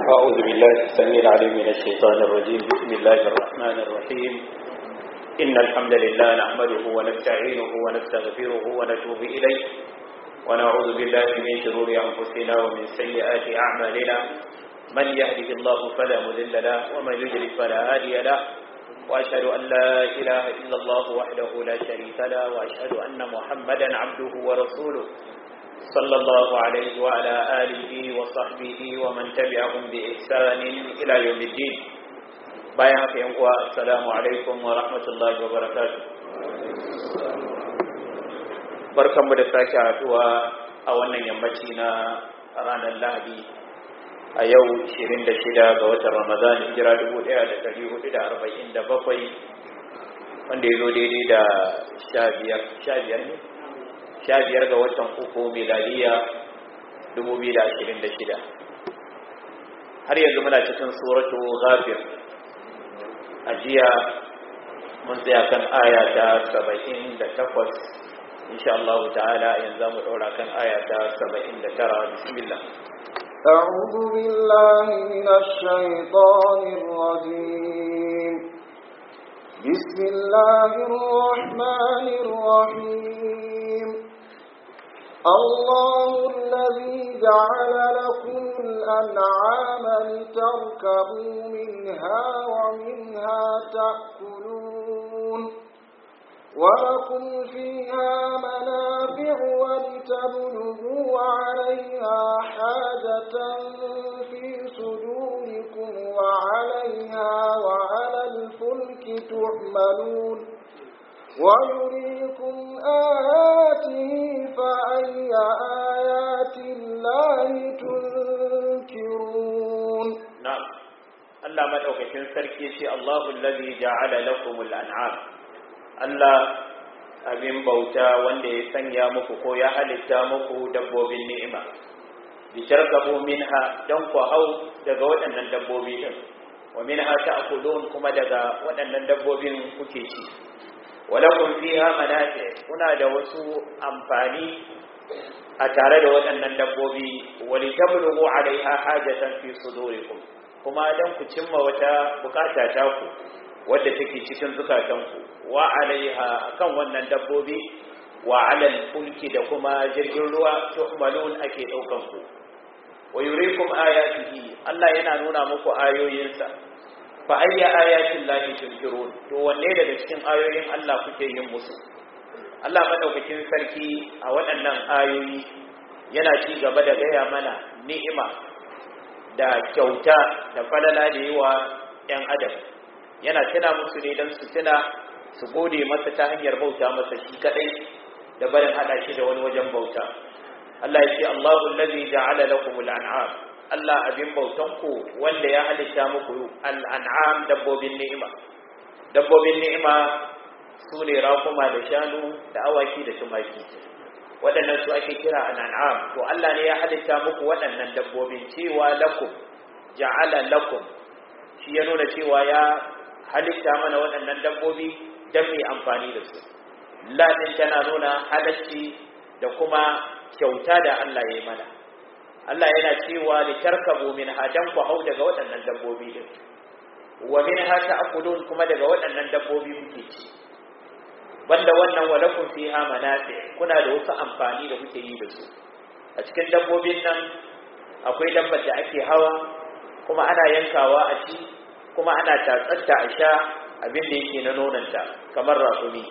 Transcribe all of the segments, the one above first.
أعوذ بالله السميع العليم من الشيطان الرجيم بسم الله الرحمن الرحيم إن الحمد لله نحمده ونستعينه ونستغفره ونتوب إليه ونعوذ بالله من شرور أنفسنا ومن سيئات أعمالنا من يهده الله فلا مذل له ومن يضلل فلا هادي له وأشهد أن لا إله إلا الله وحده لا شريك له وأشهد أن محمدا عبده ورسوله صلى الله عليه وعلى آله وصحبه ومن تبعهم بإحسان إلى يوم الدين bayan haka yan uwa assalamu alaikum wa rahmatullahi wa barakatuh barkanmu da sake haduwa a wannan yammaci na ranar lahadi a yau 26 ga watan ramadan hijira 1447 wanda ya zo daidai da 15 ne sha biyar ga watan uku miladiya dubu biyu da ashirin da shida har yanzu muna cikin suratu ghafir a jiya mun tsaya kan aya ta saba'in da takwas insha Allah ta'ala yanzu mu ɗora kan aya ta saba'in da tara bismillah أعوذ بالله من الشيطان الرجيم بسم الله الرحمن الرحيم الله الذي جعل لكم الأنعام لتركبوا منها ومنها تأكلون ولكم فيها منافع ولتبلغوا عليها حاجة في صدوركم وعليها وعلى الفلك تحملون ويريكم آياته فأي آيات الله تنكرون نعم الله ما دوكين سركي شي الله الذي جعل لكم الأنعام الله abin bauta wanda ya sanya muku ko ya halitta muku dabbobin ni'ima bi tarkabu minha dan ku hau daga waɗannan dabbobi din wa minha ta'kulun kuma daga waɗannan dabbobin kuke ci walakun fiha manafi kuna da wasu amfani a tare da waɗannan dabbobi walitablugu alaiha hajatan fi sudurikum kuma dan ku cimma wata bukata ta ku wadda take cikin zukatanku wa alaiha akan wannan dabbobi wa alal fulki da kuma jirgin ruwa tuhmalun ake daukan ku wa yurikum ayatihi Allah yana nuna muku ayoyinsa fa ayya ayatin lahi tunkirun to wanne daga cikin ayoyin Allah kuke yin musu Allah madaukakin sarki a waɗannan ayoyi yana ci gaba da gaya mana ni'ima da kyauta da falala da yawa ‘yan adam yana tuna musu ne don su tuna su gode masa ta hanyar bauta masa shi kadai da barin hada shi da wani wajen bauta Allah ya ce Allahu allazi ja'ala lakumul an'am Allah abin bautanku wanda ya halitta muku al'an'am dabbobin ni'ima. Dabbobin ni'ima su ne rakuma da shanu da awaki da tumaki. Waɗannan su ake kira al'an'am, to Allah ne ya halitta muku waɗannan dabbobin cewa lakum, ja'ala lakum, shi ya nuna cewa ya halitta mana waɗannan dabbobi don mai amfani da su. Latin tana nuna halacci da kuma kyauta da Allah ya yi mana. Allah yana cewa li tarkabu min hadan ku hau daga waɗannan dabbobi din wa min ha ta'kulun kuma daga waɗannan dabbobi muke ci banda wannan wa lakum fiha manafi kuna da wasu amfani da kuke yi da su a cikin dabbobin nan akwai dabbar da ake hawa kuma ana yankawa a ci kuma ana tatsatta a sha abin da yake na nonanta kamar rasumi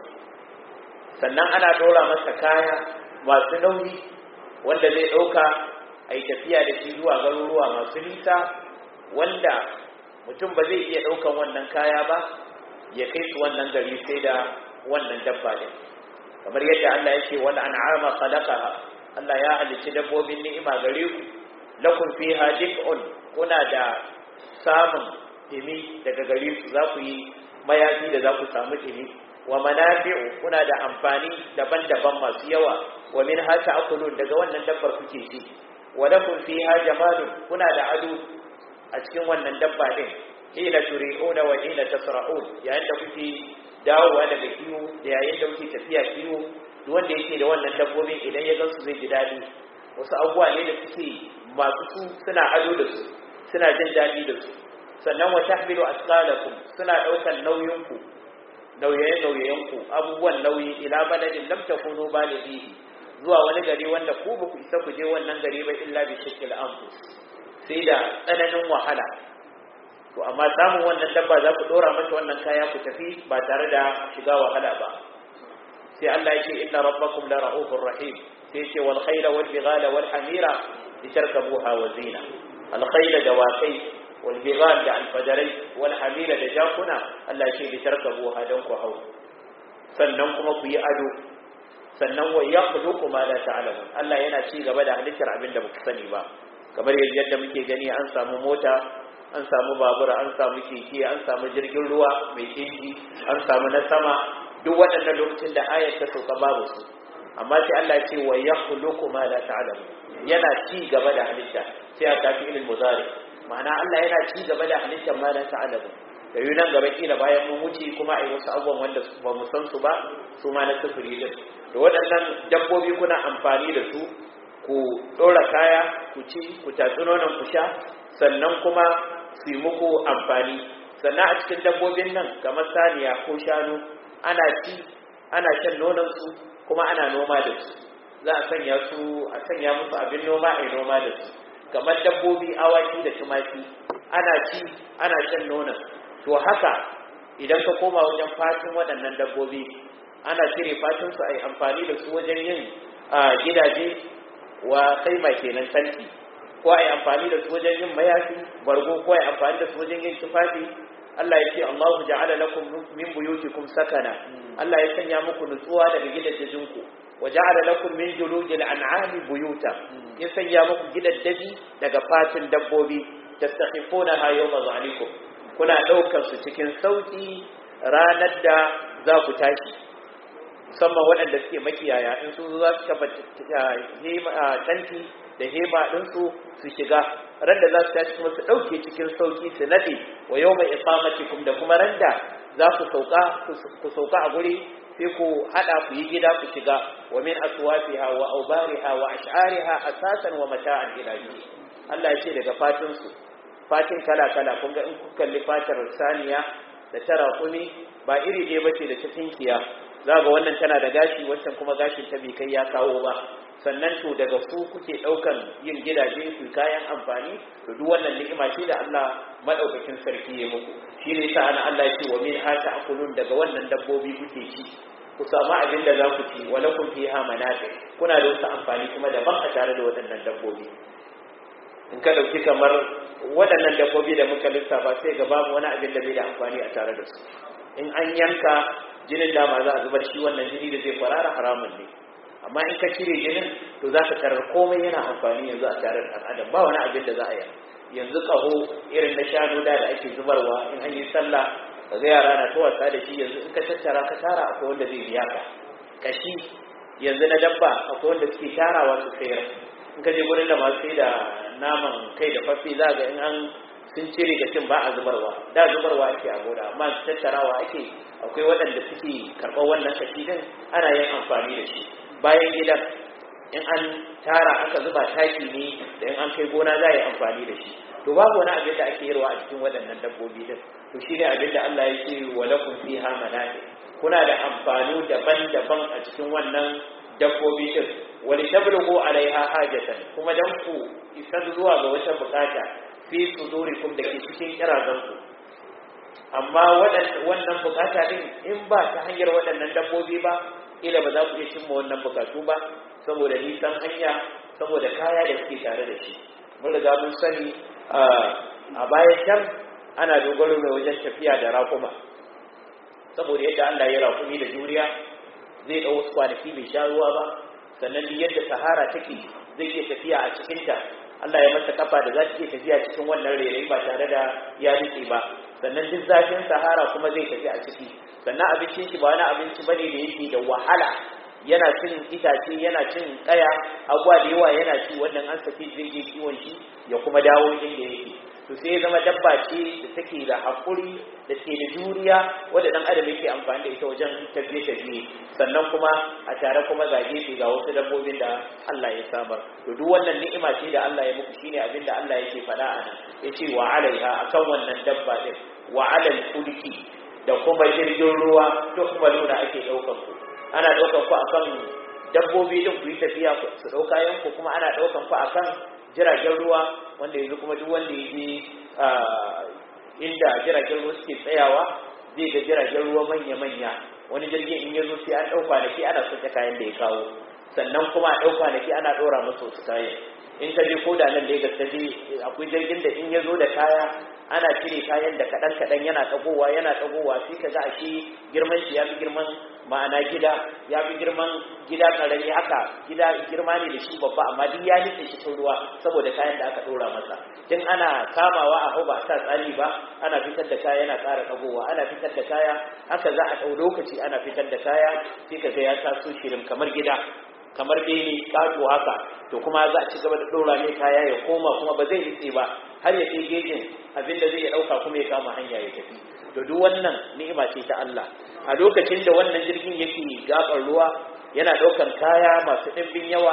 sannan ana ɗora masa kaya masu nauyi wanda zai ɗauka a yi tafiya da shi zuwa garuruwa masu nisa wanda mutum ba zai iya ɗaukan wannan kaya ba ya kai su wannan gari sai da wannan dabba ne kamar yadda Allah yake wal an'ama khalaqaha Allah ya halicci dabbobin ni'ima gare ku lakum fiha dif'un kuna da samun dimi daga gare su za ku yi mayafi da za ku samu dimi wa manafi'u kuna da amfani daban-daban masu yawa wa min hata akulun daga wannan dabbar kuke ci ولكم فيها جمال kuna da ado a cikin wannan dabba din hina turi'una wa hina tasra'un yayin da kuke dawowa daga kiwo da yayin da kuke tafiya kiwo duk wanda yake da wannan dabbobin idan ya gansu zai ji dadi wasu abubuwa ne da suke masu su suna ado da su suna jin daɗi da su sannan wa tahmilu asqalakum suna ɗaukan nauyinku nauye-nauyenku abubuwan nauyi ila baladin lam takunu balighihi zuwa wani gari wanda ku ba ku isa ku je wannan gari ba illa bi shakil anfus sai da tsananin wahala to amma samun wannan dabba za ku dora mata wannan kaya ku tafi ba tare da shiga wahala ba sai Allah yake inna rabbakum la ra'ufur rahim sai ce wal khayla wal bighala wal hamira litarkabuha wa zina al khayla da wakai wal bighal da al fadarai wal hamira da jakuna Allah yake litarkabuha dan ku hau sannan kuma ku yi ado sannan wa yakhluqu ma la ta'lamun Allah yana ci gaba da halittar abin da muku sani ba kamar yadda muke gani an samu mota an samu babura an samu keke an samu jirgin ruwa mai inji an samu na sama duk waɗannan lokacin da ayat ta sauka babu su amma sai Allah ce wa yakhluqu ma la ta'lamu yana ci gaba da halitta sai a tafi ilil mudari ma'ana Allah yana ci gaba da halittar ma la ta'lamu da yi nan gaba kila bayan mun wuce kuma a yi wasu abubuwan wanda ba mu san su ba su ma na sufuri din da waɗannan dabbobi kuna amfani da su ku ɗora kaya ku ci ku tatsi nonon ku sha sannan kuma su yi muku amfani sannan a cikin dabbobin nan kamar saniya ko shanu ana ci ana shan nononsu kuma ana noma da su za a sanya su a sanya musu abin noma a yi noma da su kamar dabbobi awaki da tumaki ana ci ana shan nonon to haka idan ka koma wajen fatin waɗannan dabbobi ana cire fatinsu a yi amfani da su wajen yin gidaje wa kaima kenan tanti ko a yi amfani da su wajen yin mayafi bargo ko a yi amfani da su wajen yin tufafi Allah ya ce Allahu ja'ala lakum min buyutikum sakana Allah ya sanya muku nutsuwa daga gidajenku wa ja'ala lakum min juludil an'ami buyuta ya sanya muku gidaddaji daga fatin dabbobi tastakhifunaha yawma zalikum kuna daukar su cikin sauki ranar da za ku tashi musamman waɗanda suke makiyaya in sun zo za su kafa tanti da hema ɗinsu su shiga ran da za su tashi kuma su ɗauke cikin sauki su naɗe wa yau mai iqamatikum da kuma ran da za ku sauka ku sauka a guri sai ku haɗa ku yi gida ku shiga wa min aswafiha wa aubariha wa ash'ariha asasan wa mata'an ila Allah ya ce daga fatin su fatin kala kala kun ga in ku kalli fatar saniya da tara kuni ba iri ɗaya bace da ta tinkiya za ga wannan tana da gashi wancan kuma gashin ta bai kai ya kawo ba sannan to daga su kuke daukan yin gidaje su kayan amfani to duk wannan ni'ima ce da Allah madaukakin sarki ya muku shi ne yasa ana Allah ya ce wa min hata akulun daga wannan dabbobi kuke ci ku samu abin da za ku ci wa lakum fiha manafi kuna da wasu amfani kuma daban a tare da waɗannan dabbobi in ka dauki kamar waɗannan dabbobi da muka lissafa sai ga babu wani abin da bai da amfani a tare da su in an yanka jinin dama za a zubar shi wannan jini da zai kwarara haramun ne amma in ka cire jinin to za ka tarar komai yana amfani yanzu a tare da adam ba wani abin da za a yi yanzu ƙaho irin na shanu da da ake zubarwa in an yi sallah ka ga yara na ta wasa da shi yanzu in ka tattara ka tara akwai wanda zai biya ka kashi yanzu na dabba akwai wanda suke tarawa su sayar in ka je gurin da masu sai da naman kai da fafi za ga in an sun cire da cin ba a zubarwa da zubarwa ake a gona amma tattarawa ake akwai waɗanda suke karɓar wannan kashi din ana yin amfani da shi bayan gidan in an tara aka zuba taki ne da in an kai gona za a yi amfani da shi to babu wani abin da ake yarwa a cikin waɗannan dabbobi din to shine abin da Allah ya ce wa lakum fiha manafi kuna da amfani daban-daban a cikin wannan dabbobi din wa litablugu alaiha hajatan kuma dan ku isa zuwa ga wata bukata fi sudurikum da ke cikin kirazanku amma wannan bukata din in ba ta hanyar waɗannan dabbobi ba ila ba za ku iya cimma wannan bukatu ba saboda nisan hanya saboda kaya da suke tare da shi mun riga mun sani a bayan can ana dogaro mai wajen tafiya da raƙuma saboda yadda Allah ya raƙumi da juriya zai ɗau wasu kwanaki bai sha ruwa ba sannan yadda sahara take zai iya tafiya a cikinta Allah ya masa kafa da za ta iya tafiya cikin wannan rairayi ba tare da ya rike ba sannan duk zafin sahara kuma zai tafi a ciki sannan abincin shi ba wani abinci bane da yake da wahala yana cin itace yana cin kaya abuwa da yawa yana ci wannan an saki jirgin kiwon shi ya kuma dawo inda yake to sai ya zama dabba ce da take da haƙuri da ke da juriya wadda ɗan adam yake amfani da ita wajen tafiye tafiye sannan kuma a tare kuma ga gefe ga wasu dabbobin da Allah ya samar to duk wannan ni'ima ce da Allah ya muku shine abin da Allah yake faɗa a nan yace wa alaiha akan wannan dabba din wa alal fulki da kuma jirgin ruwa to kuma nuna ake ɗaukar ku ana ɗaukar ku akan dabbobi din ku yi tafiya su ɗauka yanku kuma ana ɗaukar ku akan jiragen ruwa wanda yanzu kuma duk wanda ya je inda jiragen ruwa suke tsayawa zai ga jiragen ruwa manya-manya wani jirgin in ya zo sai an ɗauka da ke ana soke kayan da ya kawo sannan kuma a ɗauka da ke ana ɗora masa wasu kayan in ka je ko da nan Legas ta je akwai jirgin da in ya zo da kaya ana cire kayan da kaɗan kaɗan yana ɗagowa yana ɗagowa sai ka ga ashe girman shi ya fi girman ma'ana gida ya fi girman gida ƙarami haka gida girma ne da shi babba amma duk ya nufe shi cikin ruwa saboda kayan da aka ɗora masa tun ana kamawa a hau ba a sa tsari ba ana fitar da kaya yana ƙara ɗagowa ana fitar da kaya haka za a ɗau lokaci ana fitar da kaya sai ka ga ya taso shirin kamar gida kamar bene kato haka to kuma za a ci gaba da ɗora mai kaya ya koma kuma ba zai nitse ba har ya kai gejin abinda zai ya ɗauka kuma ya kama hanya ya tafi to duk wannan ni'ima ce ta Allah a lokacin da wannan jirgin yake gabar ruwa yana ɗaukan kaya masu ɗimbin yawa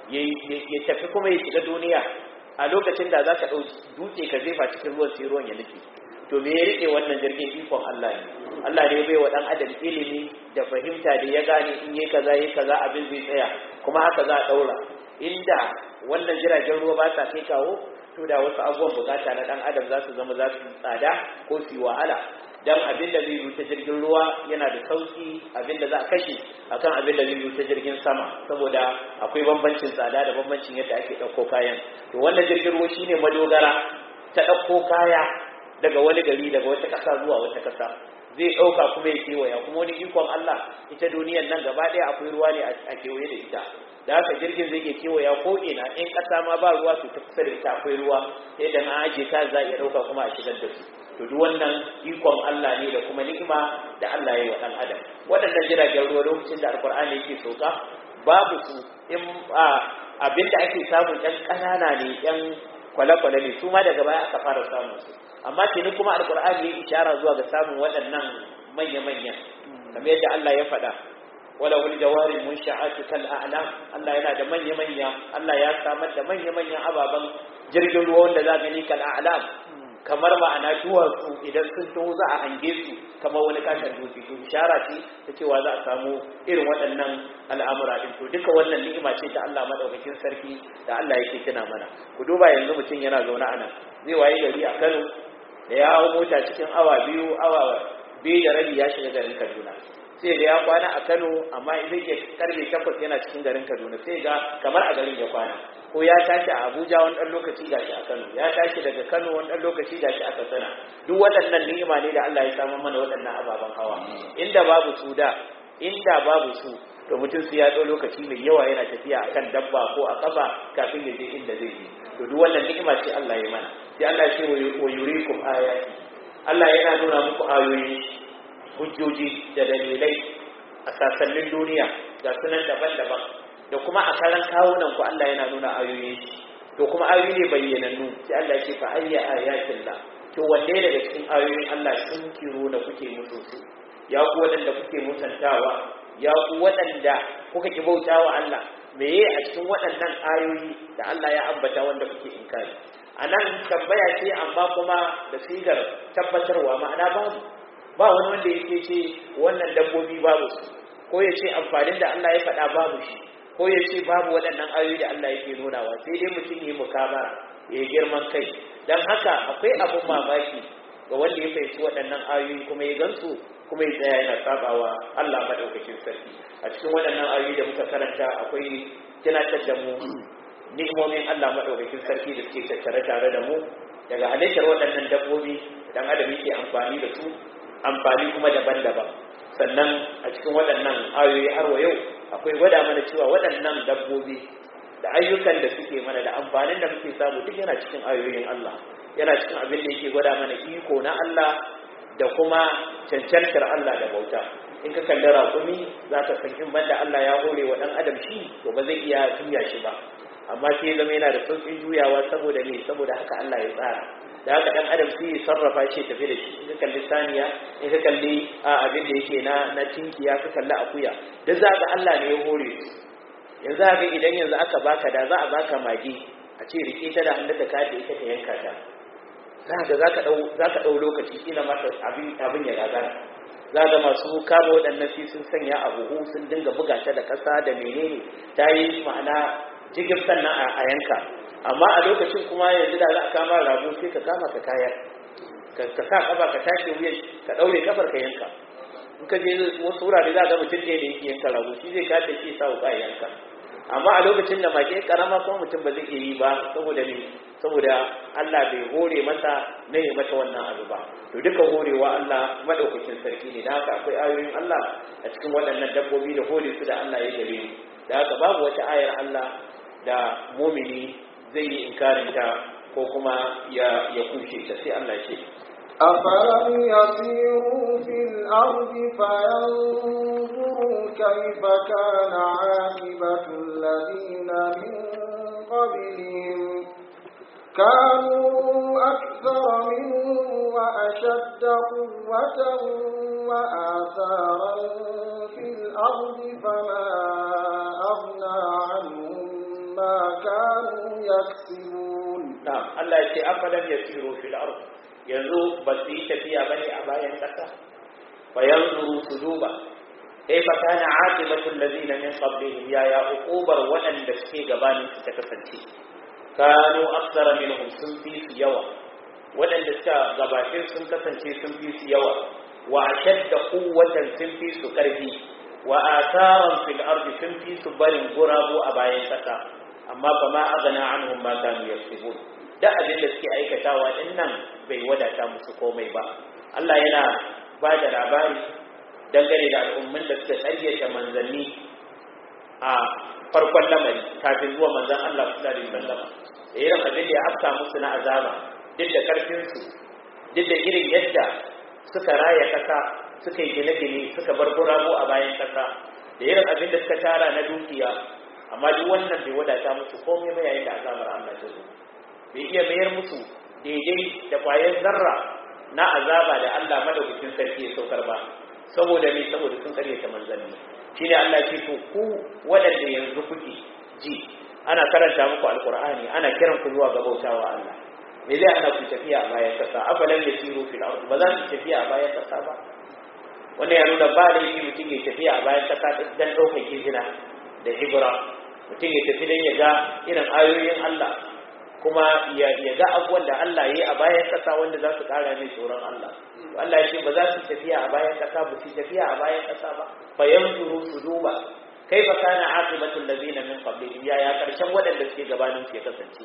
ya tafi kuma ya shiga duniya a lokacin da za ka ɗau dutse ka jefa cikin ruwan sai ruwan ya nufi to me ya riƙe wannan jirgin ikon Allah ne Allah ne bai wa ɗan adam ilimi da fahimta da ya gane in yi kaza yi kaza abin zai tsaya kuma haka za a ɗaura inda wannan jiragen ruwa ba sa kai kawo to da wasu abubuwan bukata na ɗan adam za su zama za su tsada ko su yi wahala dan abin da zai yi ta jirgin ruwa yana da sauki abin da za a kashe akan abin da zai yi ta jirgin sama saboda akwai bambancin tsada da bambancin yadda ake ɗauko kayan to wannan jirgin ruwa shine madogara ta ɗauko kaya daga wani gari daga wata ƙasa zuwa wata ƙasa zai ɗauka kuma ya kewaya kuma wani ikon Allah ita duniyan nan gaba ɗaya akwai ruwa ne a kewaye da ita da haka jirgin zai ke kewaya ko ina in ƙasa ma ba ruwa to ta kusa da ita akwai ruwa sai da na aje ta za a iya ɗauka kuma a shigar da su to duk wannan ikon Allah ne da kuma ni'ima da Allah ya yi wa ɗan adam waɗannan jiragen ruwa lokacin da alkur'ani yake sauka babu su in abinda ake samun ɗan ƙanana ne ɗan kwale-kwale ne su ma daga baya aka fara samun su amma tuni kuma alkur'ani ya ishara zuwa ga samun waɗannan manya-manyan kamar yadda Allah ya faɗa wala wani jawari mun sha'atu kal a'lam Allah yana da manya-manya Allah ya samar da manya-manyan ababen jirgin ruwa wanda za gani kal a'lam kamar ma'ana duwatsu idan sun taho za a hange su kamar wani kashin dutse to ishara ce ta cewa za a samu irin waɗannan al'amura din to duka wannan ni'ima ce ta Allah madaukakin sarki da Allah yake kina mana ku duba yanzu mutum yana zaune a nan zai waye gari a Kano da ya hau mota cikin awa biyu awa biyu da rabi ya shiga garin Kaduna sai da ya kwana a Kano amma idan ya karbe takwas yana cikin garin Kaduna sai ga kamar a garin ya kwana ko ya tashi a Abuja wani ɗan lokaci gashi a Kano ya tashi daga Kano wani ɗan lokaci gashi a Katsina duk waɗannan ni'ima ne da Allah ya samu mana waɗannan ababen hawa inda babu su da inda babu su to mutum su ya ɗau lokaci mai yawa yana tafiya akan dabba ko a ƙafa kafin ya je inda zai je to duk wannan ni'ima ce Allah ya mana sai Allah ya ce wa yurikum ayati Allah yana nuna muku ayoyi hujjoji da dalilai a sasannin duniya ga sunan daban-daban da kuma a karan kawunan ku Allah yana nuna ayoyi to kuma ayoyi ne bayyanannu sai Allah ya ce fa ayya ayatin la to wanne daga cikin ayoyin Allah sun kiro da kuke musu su ya ku waɗanda kuke musantawa ya ku waɗanda kuka ki bautawa Allah meye a cikin waɗannan ayoyi da Allah ya ambata wanda kuke inkari a nan tambaya ce amma kuma da sigar tabbatarwa ma'ana babu ba wani wanda yake ce wannan dabbobi babu su ko ya ce amfanin da Allah ya faɗa babu shi ko ya ce babu waɗannan ayoyi da Allah yake nunawa sai dai mutum yi mukabara ya girman kai don haka akwai abun mamaki ga wanda ya fahimci waɗannan ayoyi kuma ya gansu kuma ya tsaya yana sabawa Allah madaukakin sarki a cikin waɗannan ayoyi da muka karanta akwai tunatar da mu ni'imomin Allah madaukakin sarki da suke tattare tare da mu daga halittar waɗannan dabbobi dan adam yake amfani da su amfani kuma daban-daban sannan a cikin waɗannan ayoyi har wa yau akwai gwada mana cewa waɗannan dabbobi da ayyukan da suke mana da amfanin da muke samu duk yana cikin ayoyin Allah yana cikin abin da yake gwada mana iko na Allah da kuma cancantar Allah da bauta in ka kalli raƙumi za ka san in banda Allah ya hore wa ɗan adam shi to ba zai iya juya shi ba amma sai zama yana da sauƙin juyawa saboda me saboda haka Allah ya tsara da haka dan adam sai ya sarrafa shi tafi da shi in ka kalli saniya in ka kalli a abin da yake na na tinkiya ka kalli akuya da za ka Allah ne ya hore su yanzu haka idan yanzu aka baka da za a baka magi a ce rike ta da hannunka ka da ita ka yanka ta za ka za ka dau za ka dau lokaci kila mata abin abin ya gagara za ga masu kama waɗannan fi sun sanya a buhu sun dinga buga ta da ƙasa da menene ta yi ma'ana jigin sannan a yanka amma a lokacin kuma yanzu da za a kama rago sai ka kama ka kayar ka sa kafa ka tashi wuyan ka ɗaure kafar ka yanka in ka je wasu wurare za ga mutum ne da yake yanka rago shi zai kada shi sa wuka yanka amma a lokacin da mage karama kuma mutum ba zai iya yi ba saboda me saboda Allah bai hore masa na yi mata wannan abu ba to duka horewa Allah madaukakin sarki ne da haka akwai ayoyin Allah a cikin waɗannan dabbobi da hore su da Allah ya gare mu da haka babu wata ayar Allah da mumini zai yi inkarin ta ko kuma ya ya kushe ta sai Allah ce أفلم يسيروا في الأرض فينظروا كيف كان عاقبة الذين من قبلهم كانوا أكثر منهم وأشد قوة وآثارا في الأرض فما أغنى عنهم ما كانوا يكسبون نعم الله يقول أفلم يسيروا في الأرض yanzu ba su yi tafiya bane a bayan ƙasa fa yanzuru su duba kaifa kana aqibatul ladina min qablihim ya ya uqubar waɗanda suke gabanin su ta kasance kanu aktsara minhum sun fi su yawa waɗanda suka gabace sun kasance sun fi su yawa wa ashadda quwwatan sun fi su ƙarfi wa atharan fil ardi sun fi su barin gurabu a bayan ƙasa amma fa ma aghna anhum ma kanu yaksubun da abin da suke aikatawa din nan bai wadata musu komai ba Allah yana ba da labari dangane da al'ummin da suka ƙaryata manzanni a farkon lamari kafin zuwa manzan Allah sallallahu alaihi wasallam da irin abin da ya afka musu na azaba duk da karfin su duk da irin yadda suka raya kasa suka yi gine-gine suka bar gurabo a bayan kasa da irin abin da suka tara na dukiya amma duk wannan bai wadata musu komai ba yayin da azabar Allah ta zo bai iya mayar musu daidai da kwayar zarra na azaba da Allah madaukakin sarki ya saukar ba saboda me saboda sun karyata manzanni shine Allah ce to ku waɗanda yanzu kuke ji ana karanta muku alqur'ani ana kiran ku zuwa ga bautawa Allah me zai ana ku tafiya a bayan kasa afalan yasiru fil ard ba za su tafiya a bayan kasa ba wannan ya nuna ba da yi mutum ya tafiya a bayan kasa dan ɗaukar izina da ibra mutum ya tafi dan ya ga irin ayoyin Allah kuma ya ga abubuwan da Allah ya yi a bayan ƙasa wanda za su ƙara mai tsoron Allah Allah ya ce ba za su tafiya a bayan ƙasa ba su tafiya a bayan ƙasa ba fa yanzuru su duba kai fa kana aqibatul ladina min qablihim ya ya karshen waɗanda suke gabanin su ya kasance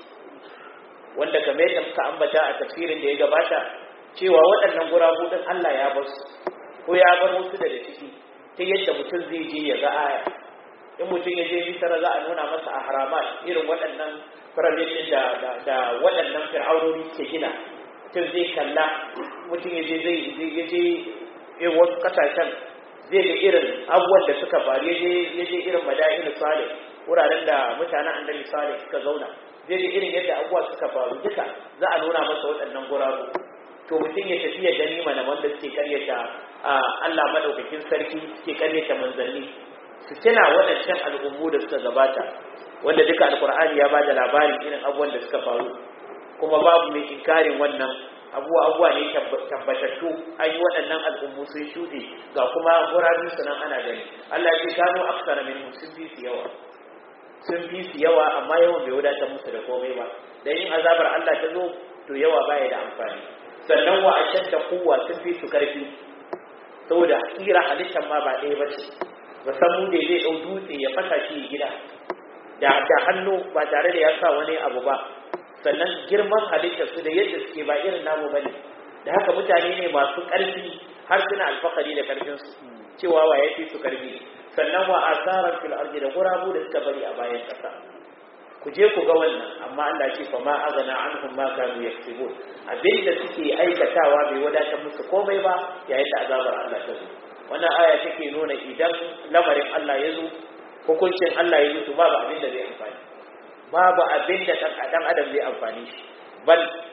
wanda kamar yadda muka ambata a tafsirin da ya gabata cewa waɗannan gurabu din Allah ya bar su ko ya bar wasu daga ciki ta yadda mutum zai je ya ga aya in mutum ya je misara za a nuna masa a haramat irin waɗannan firamishin da da waɗannan fir'aunoni ke gina mutum zai kalla mutum ya je zai ya je irin wasu ƙasashen zai ga irin abubuwan da suka faru ya je irin madain salih wuraren da mutanen annabi salih suka zauna zai ga irin yadda abubuwa suka faru duka za a nuna masa waɗannan gurabu to mutum ya tafi ya gani mana wanda suke karyata Allah madaukakin sarki suke karyata manzanni su tuna waɗancan al'ummu da suka gabata wanda duka alkur'ani ya bada labarin irin abubuwan da suka faru kuma babu mai inkarin wannan abuwa abuwa ne tabbatattu an yi waɗannan al'ummu sun shuɗe ga kuma gurabin su nan ana gani Allah ya ce kano aksara min sun fi su yawa sun fi su yawa amma yawan bai wadatar musu da komai ba dan yin azabar Allah ta zo to yawa baya da amfani sannan wa ashadda quwwa sun fi su karfi saboda tsira halittar ma ba ɗaya ba ce musamman da zai ɗau dutse ya fasa shi gida da da hannu ba tare da ya sa wani abu ba sannan girman halittar su da yadda suke ba irin namu bane da haka mutane ne masu ƙarfi har suna alfakari da ƙarfin su cewa wa yafi su ƙarfi sannan wa asaran fil ardi da gurabu da suka bari a bayan ƙasa ku je ku ga wannan amma Allah ce fa ma azana anhum ma kanu yaksubun abinda suke aikatawa bai wadatar musu komai ba yayin da azabar Allah ta zo wannan aya take nuna idan lamarin Allah ya zo hukuncin Allah ya zo babu abin da zai amfani babu abin da dan adam zai amfani shi bal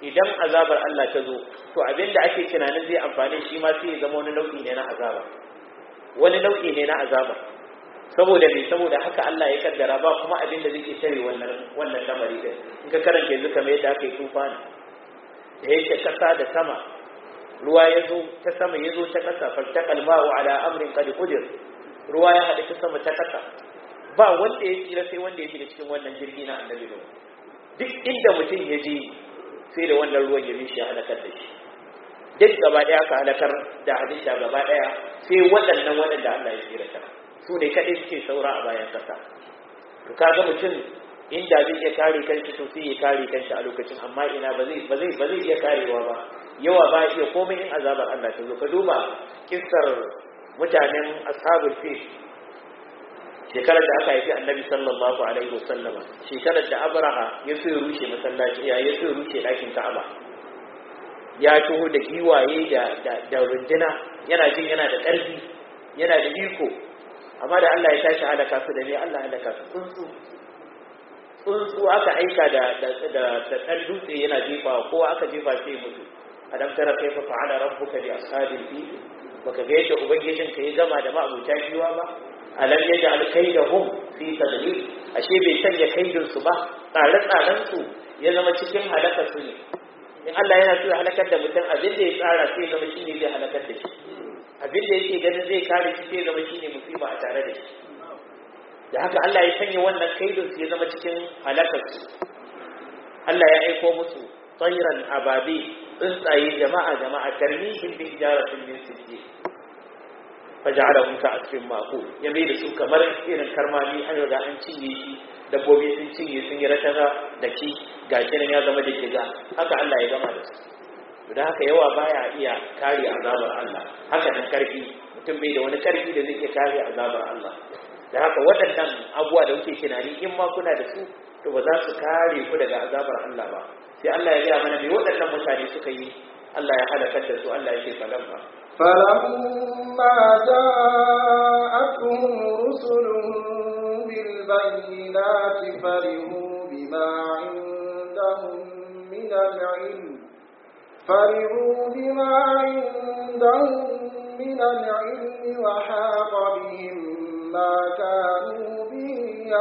idan azabar Allah ta zo to abinda ake tunanin zai amfani shi ma sai ya zama wani nau'i ne na azaba wani nau'i ne na azaba saboda me saboda haka Allah ya kaddara ba kuma abinda zai ke tare wannan wannan lamari din in ka karanta yanzu kamar yadda aka yi tufani da yake kasa da sama ruwa ya zo ta sama ya zo ta kasa faltaqal ma'u ala amrin qad qudir ruwa ya haɗu ta sama ta kasa ba wanda ya tsira sai wanda ya shiga cikin wannan jirgi na annabi duk inda mutum ya je sai da wannan ruwan ya shi ya halakar da shi duk gaba daya aka halakar da hadisa gaba daya sai waɗannan waɗanda Allah ya tsira ta su ne kaɗai suke saura a bayan ƙasa to kaga mutum inda zai iya kare kanshi to sai ya kare kanshi a lokacin amma ina ba zai ba zai ba zai iya karewa ba yawa ba iya komai in azabar Allah ta zo ka duba kissar mutanen ashabul fil shekarar da aka haifi annabi sallallahu alaihi wasallama shekarar da abraha ya so ya rushe masallaci ya ya so ya rushe ɗakin ka'aba ya taho da giwaye da da da runduna yana jin yana da ƙarfi yana da iko amma da Allah ya tashi halaka su da ne Allah halaka su tsuntsu tsuntsu aka aika da da da ɗan dutse yana jefa ko aka jefa sai mutu adam tara kaifa fa'ala rabbuka bi ashabil fil baka ga yadda ubangijinka ya gama da ma'abuta giwa ba alam yaj'al kaydahum fi tadlil ashe bai sanya kaidin su ba tsare tsaren su ya zama cikin halaka su ne in Allah yana so ya halakar da mutum abin da ya tsara sai zama shine zai halakar da shi abin da yake ganin zai kare shi sai zama shine musiba a tare da shi da haka Allah ya sanya wannan kaidin su ya zama cikin halakar su Allah ya aiko musu tsairan ababi tsuntsaye jama'a jama'a tarmihim bi hijaratin min sijjin faja'alahum ka'asfin ma'kul ya mai da su kamar irin karmami an riga an cinye shi dabbobi sun cinye sun yi rataga da shi gashi nan ya zama da kiga haka Allah ya gama da su to da haka yawa baya iya kare azabar Allah haka nan karfi mutum bai da wani karfi da zai iya kare azabar Allah da haka waɗannan abubuwa da kuke tunani in ma kuna da su to ba za su kare ku daga azabar Allah ba sai Allah ya gaya mana me waɗannan mutane suka yi Allah ya halakar da su Allah ya ce falamma فلما جاءتهم رسلهم بالبينات فرحوا بما عندهم من العلم فرحوا بما عندهم من العلم وحاق بهم ما كانوا به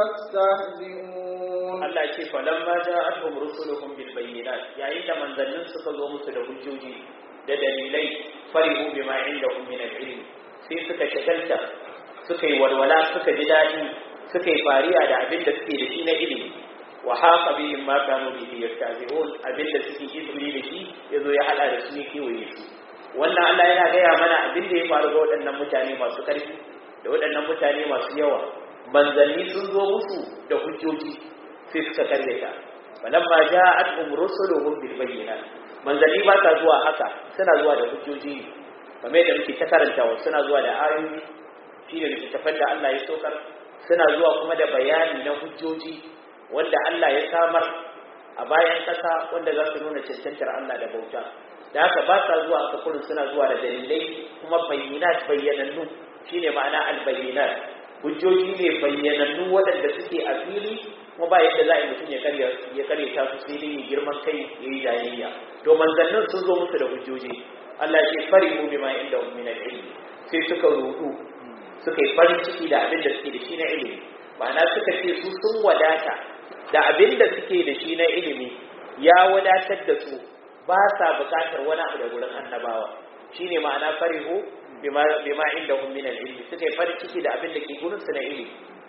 يستهزئون Allah ce falamma ja'atuhum rusuluhum bil bayyinat yayin da manzannin suka zo musu da hujjoji da dalilai farihu bima indahum min al-ilm sai suka shagalta suka yi walwala suka ji dadi suka yi fariya da abin da suke da shi na ilimi wa haqa bihim ma kanu bihi yastazihun abin da suke izuri da shi yazo ya hada da su ne kewaye su wannan Allah yana gaya mana abin da ya faru ga waɗannan mutane masu ƙarfi da waɗannan mutane masu yawa manzanni sun zo musu da hujjoji sai suka karyata falamma ja'atuhum rusuluhum bil bayyinat manzanni ba sa zuwa haka suna zuwa da hujjoji ne kamar yadda muke ta karantawa suna zuwa da ayoyi shi ne littattafan da Allah ya saukar suna zuwa kuma da bayani na hujjoji wanda Allah ya samar a bayan ƙasa wanda za su nuna cancantar Allah da bauta da haka ba sa zuwa haka kurin suna zuwa da dalilai kuma bayyinat bayyanannu shine ma'ana albayyinat hujjoji ne bayyanannu waɗanda suke a fili kuma ba yadda za a yi mutum ya karya ya karya ta su sai dai girman kai ya yi jayayya to manzannin sun zo musu da hujjoji Allah ya ce farihu bima inda min al-ilm sai suka rudu suka yi farin ciki da abin da suke da shi na ilimi ma'ana suka ce su sun wadata da abin da suke da shi na ilimi ya wadatar da su ba sa bukatar wani abu da gurin annabawa shine ma'ana farihu bima bima indahum min al-ilm suka yi farin ciki da abin da ke gurin su na ilimi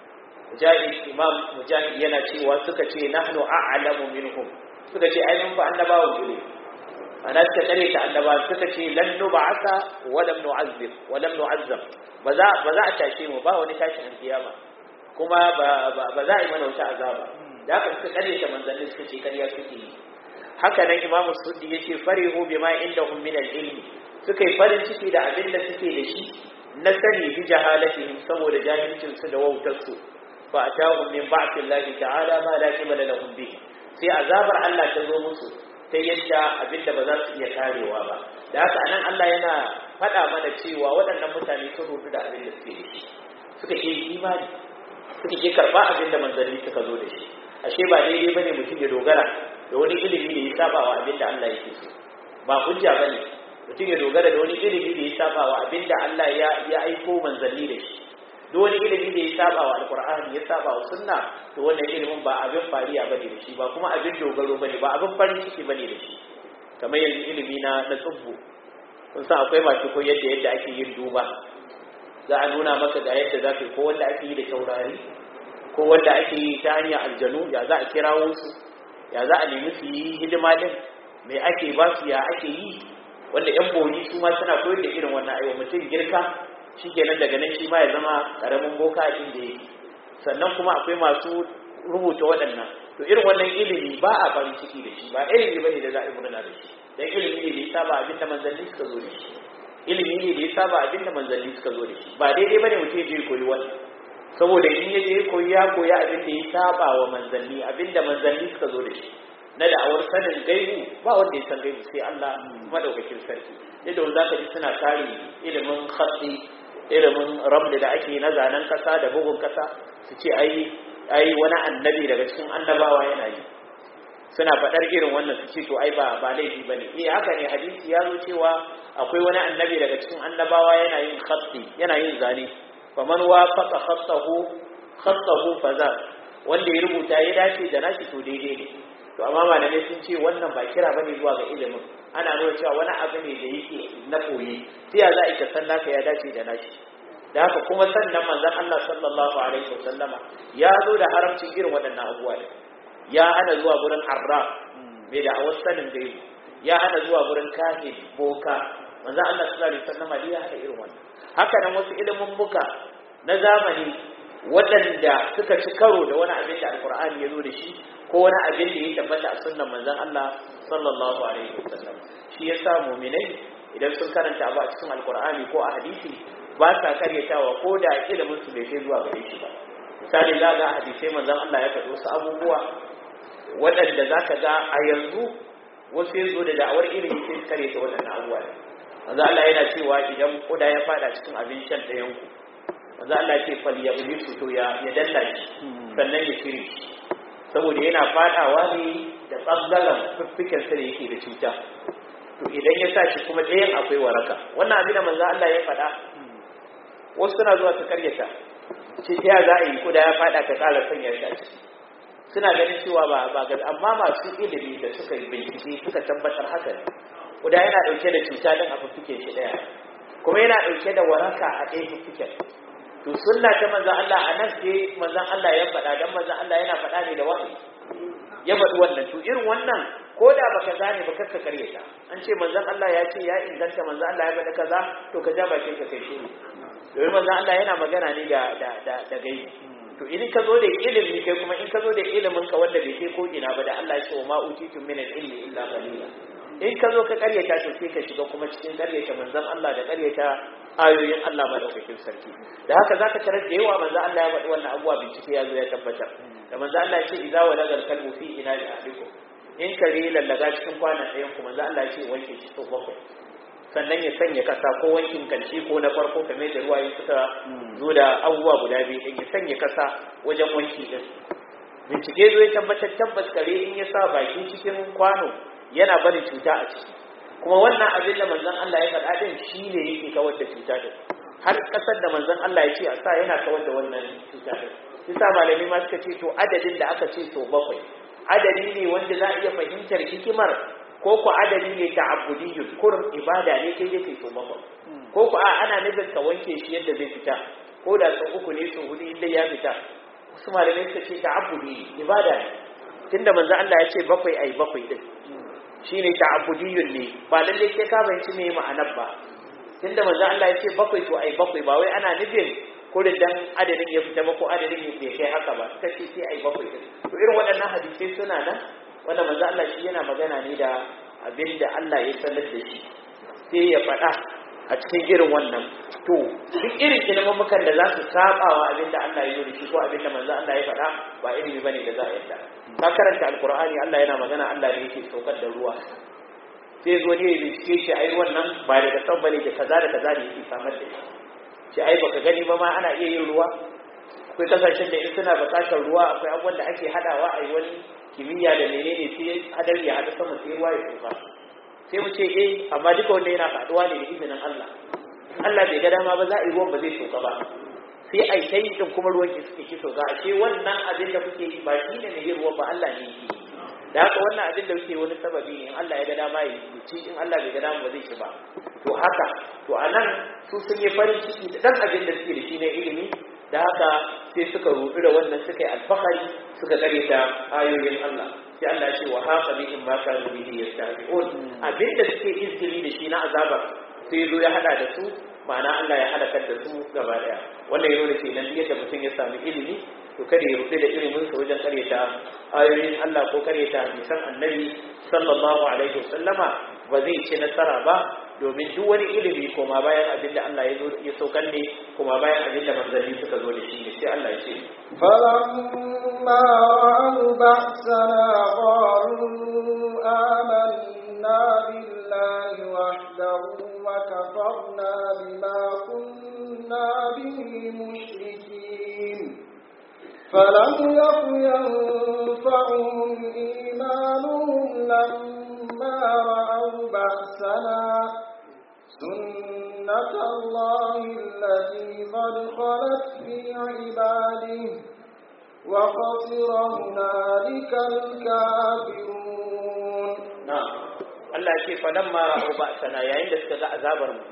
mujahid imam mujahid yana cewa suka ce nahnu a'lamu minhum suka ce ai mun fa annabawa gure ana suka kare ta annaba suka ce lan nub'atha wa lam nu'azzib wa lam nu'azzab ba za ba za a tashe mu ba wani tashin alkiyama kuma ba ba za a yi mana wata azaba da haka suka kare ta manzanni suka ce kariya suke yi haka nan imam suddi yace farihu bima indahum min al-ilmi suka yi farin ciki da abin da suke da shi na sani bi jahalatihim saboda jahilcin su da wautar su fa atahum min ba'thi Allah ta'ala ma la qibala lahum bihi sai azabar Allah ta zo musu ta yadda abinda ba za su iya karewa ba da haka anan Allah yana faɗa mana cewa waɗannan mutane sun rubu da abin da suke da shi suka ke imani suka ke karɓa abin da manzanni suka zo da shi ashe ba daidai bane mutum ya dogara da wani ilimi da ya saba wa abin da Allah yake so ba hujja bane mutum ya dogara da wani ilimi da ya saba wa abin da Allah ya ya aiko manzanni da shi duk wani ilimi da ya saba wa alqur'ani ya saba wa sunna to wannan ilimin ba abin fariya bane da shi ba kuma abin dogaro bane ba abin farin ciki bane da shi kamar yanzu ilimi na na tsubbu kun san akwai masu koyar da yadda ake yin duba za a nuna maka ga yadda za ka yi ko wanda ake yi da taurari ko wanda ake yi ta hanyar aljanu ya za a kirawo su ya za a nemi su yi hidima din mai ake ba su ya ake yi wanda yan bori su ma suna koyar da irin wannan aiwa mutum girka shi kenan daga nan shi ma ya zama karamin boka inda yake sannan kuma akwai masu rubuta waɗannan to irin wannan ilimi ba a farin ciki da shi ba ilimi bane da za a yi murna da shi dan ilimi ne da ya saba abin da manzanni suka zo da shi ilimi ne da ya saba abin da manzanni suka zo da shi ba daidai bane mutum ya je koyi wannan saboda in ya je koyi ya koya abin da ya saba wa manzanni abin da manzanni suka zo da shi na da'awar sanin gaibu ba wanda ya san gaibu sai Allah madaukakin sarki yadda wanda zaka ji suna kare ilimin khatti ilimin ramli da ake na zanen kasa da bugun kasa su ce ai ai wani annabi daga cikin annabawa yana yi suna faɗar irin wannan su ce to ai ba ba laifi bane eh haka ne hadisi ya zo cewa akwai wani annabi daga cikin annabawa yana yin khatti yana yin zane faman wafaqa khattahu khattahu faza wanda ya rubuta ya dace da nashi to daidai ne to amma malamai sun ce wannan ba kira bane zuwa ga ilimin ana nuna cewa wani abu ne da yake na koyi sai ya za ka san naka ya dace da nashi da haka kuma sannan manzon Allah sallallahu alaihi wasallama ya zo da haramcin irin waɗannan abubuwa ne ya hana zuwa gurin arraf mai da awar sanin gaibu ya hana zuwa gurin kahin boka manzon Allah sallallahu alaihi wasallama ya hana irin wannan haka nan wasu ilimin muka na zamani waɗanda suka ci karo da wani abin da alkur'ani ya zo da shi ko wani abin da ya tabbata a sunnan manzon Allah sallallahu alaihi wasallam shi yasa mu'minai idan sun karanta abu a cikin alkur'ani ko a hadisi ba sa karyatawa ko da ilimin su bai kai zuwa gare shi ba misali za ga hadisai manzon Allah ya faɗi wasu abubuwa waɗanda za ka ga a yanzu wasu ya zo da da'awar ilimi sai su karyata waɗannan abubuwa manzon Allah yana cewa idan kuda ya fada cikin abin shan ɗayan ku manzon Allah ya ce fal yablisu to ya ya dalla shi sannan ya shiri saboda yana fadawa ne da tsaggalan fiffiken sa da yake da cuta to idan ya sa shi kuma ɗayan akwai waraka wannan abin da manzon Allah ya faɗa wasu suna zuwa su karyata ce ta za a yi kuda ya fada ka kala sanya shi a ciki suna ganin cewa ba ba ga amma masu ilimi da suka yi bincike suka tabbatar haka ne kuda yana dauke da cuta din a fuffuke shi daya kuma yana dauke da waraka a ɗaya fuffuken to sunna ta manzon Allah a nan sai manzon Allah ya faɗa dan manzon Allah yana faɗa ne da wahayi ya faɗi wannan to irin wannan ko da baka gane ba kakka karyata an ce manzon Allah ya ce ya inganta manzon Allah ya faɗa kaza to ka ja bakin ka kai shiru domin manzon Allah yana magana ne da da da da gaibi to idan ka zo da ilimi kai kuma in ka zo da ilimin ka wanda bai kai ko ina ba da Allah ya ce wa ma utitum min al-ilmi illa qalila in ka zo ka karyata to sai ka shiga kuma cikin karyata manzon Allah da karyata ayoyin Allah madaukakin sarki da haka zaka tarar da yawa manzon Allah ya faɗi wannan abuwa bincike ya zo ya tabbatar da manzon Allah ya ce idza walagal kalbu fi ina ahlikum in kare lallaga cikin kwanan ɗayan ku manzon Allah ya ce wanke shi sau bakwai sannan ya sanya kasa ko wankin kanci ko na farko kamar da ruwaye suka zo da abubuwa guda biyu din ya sanya kasa wajen wanki din bincike zo ya tabbatar tabbas kare in ya sa baki cikin kwano yana bari cuta a ciki kuma wannan abin da manzon Allah ya faɗa din shine yake kawar da cuta din har kasar da manzon Allah ya ce a sa yana kawar da wannan cuta din sa malami ma suka ce to adadin da aka ce to bakwai adadi ne wanda za a iya fahimtar hikimar ko ku adali ne ta abudiyyun kurin ibada ne kai yake so maka ko ku a ana nufin ka wanke shi yadda zai fita ko da sau uku ne sau hudu inda ya fita wasu malamai suka ce ta abudi ibada ne tunda manzo Allah ya ce bakwai ai bakwai din shine ta abudiyyun ne ba lalle sai ka bayanci me ma'anar ba tunda manzo Allah ya ce bakwai to ai bakwai ba wai ana nufin kurin dan adadin ya fita ba ko adadin bai kai haka ba suka ce sai ai bakwai din to irin waɗannan hadisai suna nan wanda manzo Allah shi yana magana ne da abin da Allah ya sanar da shi sai ya faɗa a cikin irin wannan to duk irin ilmumukan da za su saba wa abin da Allah ya yi da shi ko abin da manzo Allah ya faɗa ba ilimi bane da za a yarda ka karanta alqur'ani Allah yana magana Allah ne yake saukar da ruwa sai zo ne ya bincike shi ai wannan ba daga san bane da kaza da kaza ne yake samar da shi shi ai baka gani ba ma ana iya yin ruwa akwai kasashen da in suna buƙatar ruwa akwai abubuwan da ake hadawa a yi wani kimiyya da menene sai hadari ya hada sama sai ruwa ya tsufa sai mu ce eh amma duka wanda yana faduwa ne da izinin Allah Allah bai ga dama ba za a yi ruwan ba zai tsufa ba sai a yi kai din kuma ruwan ki suke ki sauka ashe wannan abin da kuke yi ba shi ne mai yin ruwan ba Allah ne yake da haka wannan abin da kuke wani sababi ne in Allah ya ga dama ya yi ci in Allah bai ga dama ba zai ci ba to haka to anan su sun yi farin ciki da dan abin da suke da shi na ilimi da haka sai suka rudu da wannan suka yi alfahari suka kare ta ayoyin Allah sai Allah ya ce wa haqa bihim ma kanu bihi yastahzi'un abin da suke izgili da shi na azaba sai zo ya hada da su ma'ana Allah ya halakar da su gaba daya wannan ya nuna kenan yadda mutum ya sami ilimi to kada ya rufe da ilimin sa wajen karyata ayoyin Allah ko karyata hadisan annabi sallallahu alaihi wasallama ba zai ci nasara ba domin duk wani ilimi koma bayan abin da Allah ya zo ya saukar ne koma bayan abin da manzanni suka zo da shi ne sai Allah ya ce فلما رأوا بأسنا قالوا آمنا بالله وحده وكفرنا بما كنا به مشركين فلم يك ينفعهم إيمانهم لما رأوا بأسنا سنة الله التي قد خلت في عباده وخسر هنالك الكافرون na'am Allah ya ce falamma ra'u ba'sana yayin da suka ga azabar mu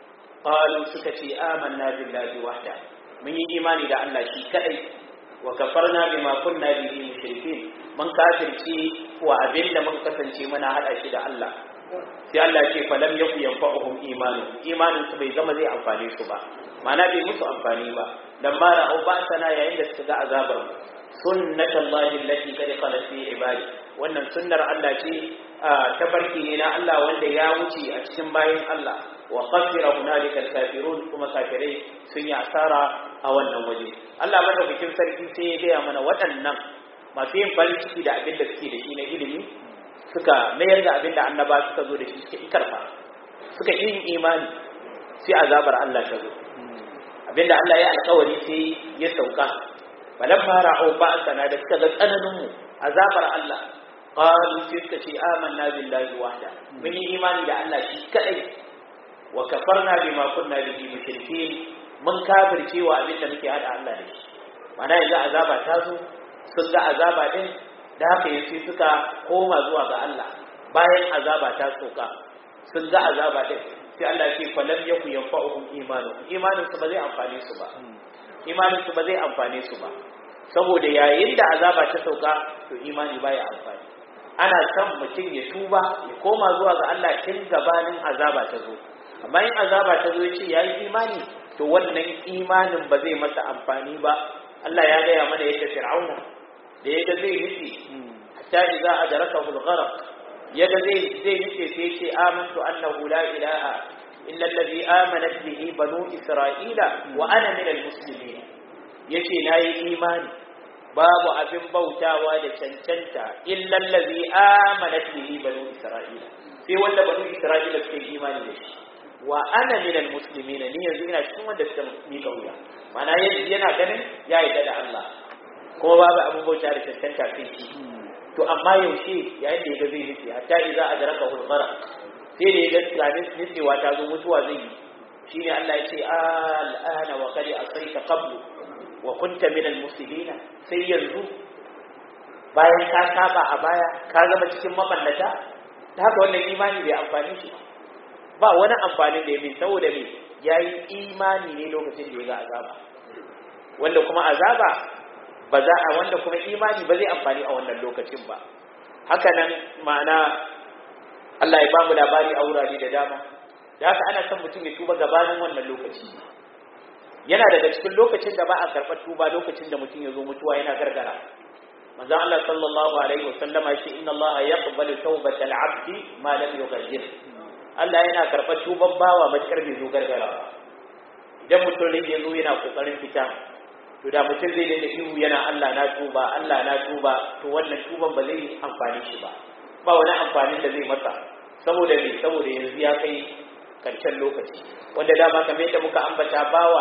qalu suka ce amanna billahi wahda mun yi imani da Allah shi kadai wa kafarna bima kunna bihi mushrikin mun kafirci wa abinda muka kasance muna hada shi da Allah sai Allah ya ce falam yaku yanfa'uhum imanu imanin su bai zama zai amfane su ba ma'ana bai musu amfani ba dan ma ra'u ba'sana yayin da suka ga azabar mu sunnatullahi allati qad khalat fi ibadi wannan sunnar Allah ce tabarki ne na Allah wanda ya wuce a cikin bayin Allah wa khasira hunalika alkafirun kuma kafirai sun yi asara a wannan waje Allah madaukakin sarki sai ya gaya mana waɗannan masu yin farin ciki da abin da suke da shi na ilimi suka mayar da abin da annaba suka zo da shi suka ikarfa suka yi imani sai azabar Allah ta zo abinda Allah ya alkawari sai ya sauka falamma ra'u ba'sana da suka ga tsananin mu azabar Allah qalu sai suka ce amanna billahi wahda mun yi imani da Allah shi kadai wa kafarna bima kunna bihi mushrikeen mun kafirce wa abin da muke hada Allah da shi mana yanzu azaba ta zo sun ga azaba din da haka yace suka koma zuwa ga Allah bayan azaba ta soka sun ga azaba din sai Allah ce falam yaku yanfa'uhum imanu imanin su ba zai amfane su ba imanin su ba zai amfane su ba saboda yayin da azaba ta sauka to imani baya amfani ana son mutum ya tuba ya koma zuwa ga Allah tun gabanin azaba ta zo amma in azaba ta zo ya ce yayi imani to wannan imanin ba zai masa amfani ba Allah ya gaya mana yadda fir'auna da yadda zai nufi hatta idza adrakahu al-gharq yadda zai zai nufi sai ya ce amantu annahu la ilaha illa alladhi amanat bihi banu isra'ila wa ana min al-muslimin yace nayi imani babu abin bautawa da cancanta illa allazi amanat bihi banu isra'ila sai wanda banu isra'ila suke imani da shi wa ana min almuslimin ni yanzu ina cikin wanda suka mika wuya mana yana ganin ya yi da Allah kuma babu abin bauta da cancanta sai shi to amma yaushe yayin da yaga zai nufi hatta idza adraka hulmara sai da yaga tunanin nutsewa ta zo mutuwa zai yi shine Allah ya ce al'ana wa qad asayta qablu wa kunta min al-muslimina sai yanzu bayan ka saba a baya ka zama cikin maballata ta haka wannan imani bai amfani shi ba wani amfani da ya bi saboda me yayi imani ne lokacin da ya ga azaba wanda kuma azaba ba za a wanda kuma imani ba zai amfani a wannan lokacin ba haka nan ma'ana Allah ya bamu labari a wurare da dama da haka ana son mutum ya tuba gabanin wannan lokaci yana daga cikin lokacin da ba a karɓar tuba lokacin da mutum ya zo mutuwa yana gargara manzo Allah sallallahu alaihi wasallama shi inna Allah yaqbalu tawbatal abdi ma lam yughayyir Allah yana karɓar tuban bawa matakar bai zo gargara idan mutum rage zo yana kokarin fita to da mutum zai daina ihu yana Allah na tuba Allah na tuba to wannan tuban ba zai amfani shi ba ba wani amfanin da zai masa saboda me saboda yanzu ya kai karshen lokaci wanda dama kamar yadda muka ambata bawa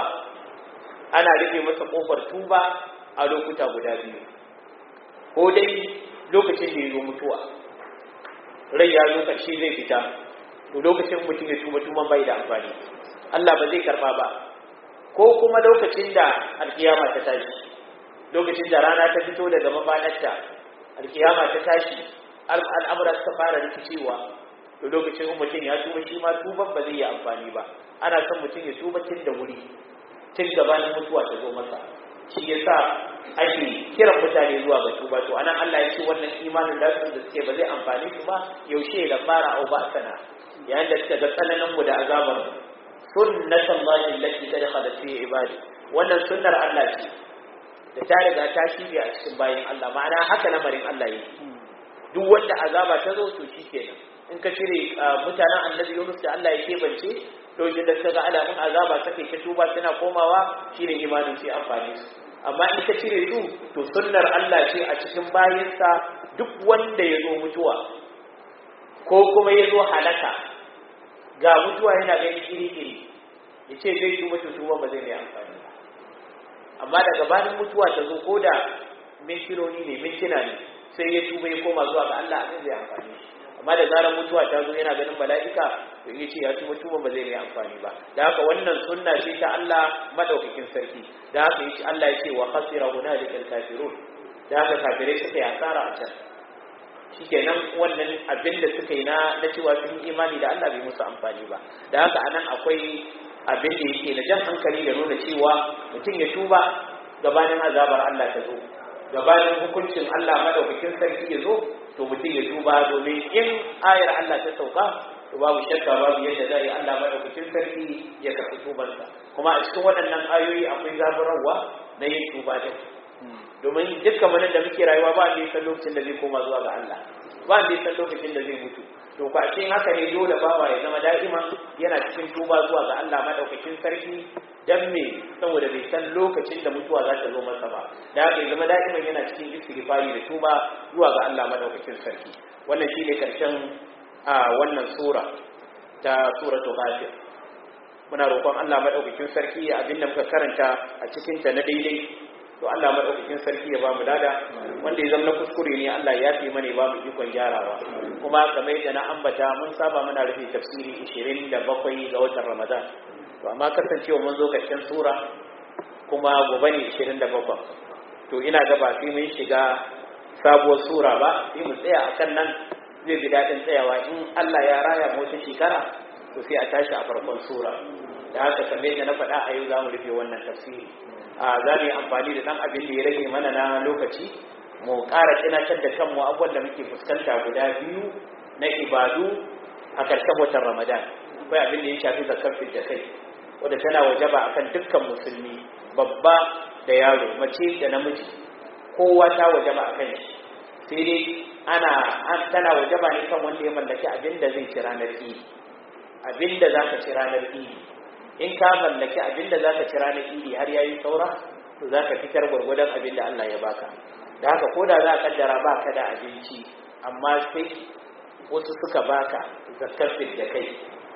ana rufe masa kofar tuba a lokuta guda biyu ko dai lokacin da ya zo mutuwa rai ya zo ƙarshe zai fita to lokacin mutum ya tuba tuban bai da amfani Allah ba zai karba ba ko kuma lokacin da alkiyama ta tashi lokacin da rana ta fito daga mafanarta alkiyama ta tashi al'amura suka fara rikicewa to lokacin mutum ya tuba shi ma tuban ba zai yi amfani ba ana son mutum ya tuba tun da wuri tun gabanin mutuwa ta zo masa shi yasa ake kiran mutane zuwa ga tuba to anan Allah ya ce wannan imanin da su da suke ba zai amfani su ba yaushe da fara au ba sana yayin da suka ga tsananin mu da azabar sunnatan lahi allati tadkhala fi ibadi wannan sunnar Allah ce da ta riga ta shige a cikin bayin Allah ma'ana haka lamarin Allah yake duk wanda azaba ta zo to shikenan in ka cire mutanen annabi Yunus da Allah ya kebance lokacin da suka ga alamun azaba take ta tuba suna komawa shine imanin sai amfani su amma in ka cire su to sunnar Allah ce a cikin bayinsa duk wanda ya zo mutuwa ko kuma ya zo halaka ga mutuwa yana gani iri-iri ya ce zai tuba to tuba ba zai mai amfani ba amma daga bayan mutuwa ta zo ko da mintinoni ne mintuna ne sai ya tuba ya koma zuwa ga Allah abin zai amfani shi amma da zarar mutuwa ta zo yana ganin mala'ika to ya ce ya tuba tuba ba zai mai amfani ba da haka wannan sunna ce ta Allah madaukakin sarki da haka yace Allah ya ce wa khasira hunalikal kafirun da haka kafirai suka yi asara a can shikenan wannan abin da suka yi na na cewa sun yi imani da Allah bai musu amfani ba da haka anan akwai abin da yake na jan hankali da nuna cewa mutum ya tuba gabanin azabar Allah ta zo gabanin hukuncin Allah madaukakin sarki ya zo to mutum ya tuba domin in ayar Allah ta sauka to babu shakka babu yadda za yi Allah madaukakin sarki ya karɓi tubansa kuma a cikin waɗannan ayoyi akwai zaburarwa na yin tuba din domin dukkan manan da muke rayuwa ba da san lokacin da zai koma zuwa ga Allah ba da san lokacin da zai mutu to ko a cikin haka ne dole bawa ya zama da'ima yana cikin tuba zuwa ga Allah madaukakin sarki dan me saboda bai san lokacin da mutuwa za ta zo masa ba da haka ya zama da'iman yana cikin istighfari da tuba zuwa ga Allah madaukakin sarki wannan shine karshen a wannan sura ta suratul ghafir muna roƙon Allah madaukakin sarki abin da muka karanta a cikin ta na daidai to Allah madaukakin sarki ya bamu dada wanda ya zama kuskure ne Allah ya fi mana ba mu ikon gyarawa kuma kamar yadda na ambata mun saba muna rufe tafsiri 27 ga watan Ramadan to amma kasancewa mun zo karshen sura kuma gobe ne 27 to ina ga ba sai mun shiga sabuwar sura ba sai mu tsaya akan nan zai bi dadin tsayawa in Allah ya raya mu wata shekara to sai a tashi a farkon sura da haka kamar yadda na faɗa a yau za mu rufe wannan tafsiri a za mu yi amfani da ɗan abin da ya rage mana na lokaci mu ƙara tunatar da kanmu abubuwan da muke fuskanta guda biyu na ibadu a ƙarshen watan ramadan akwai abin da ya shafi zakar da kai wadda tana wajaba akan dukkan musulmi babba da yaro mace da namiji kowa ta wajaba a kan shi sai dai ana tana wajaba ne kan wanda ya mallaki abin da zai ci ranar idi abin da za ka ci ranar idi in ka mallaki abin da za ka ci ranar idi har yayi saura to za ka fitar gwargwadon abin da Allah ya baka da haka ko da za a kaddara ba ka da abinci amma sai wasu suka baka zakar da kai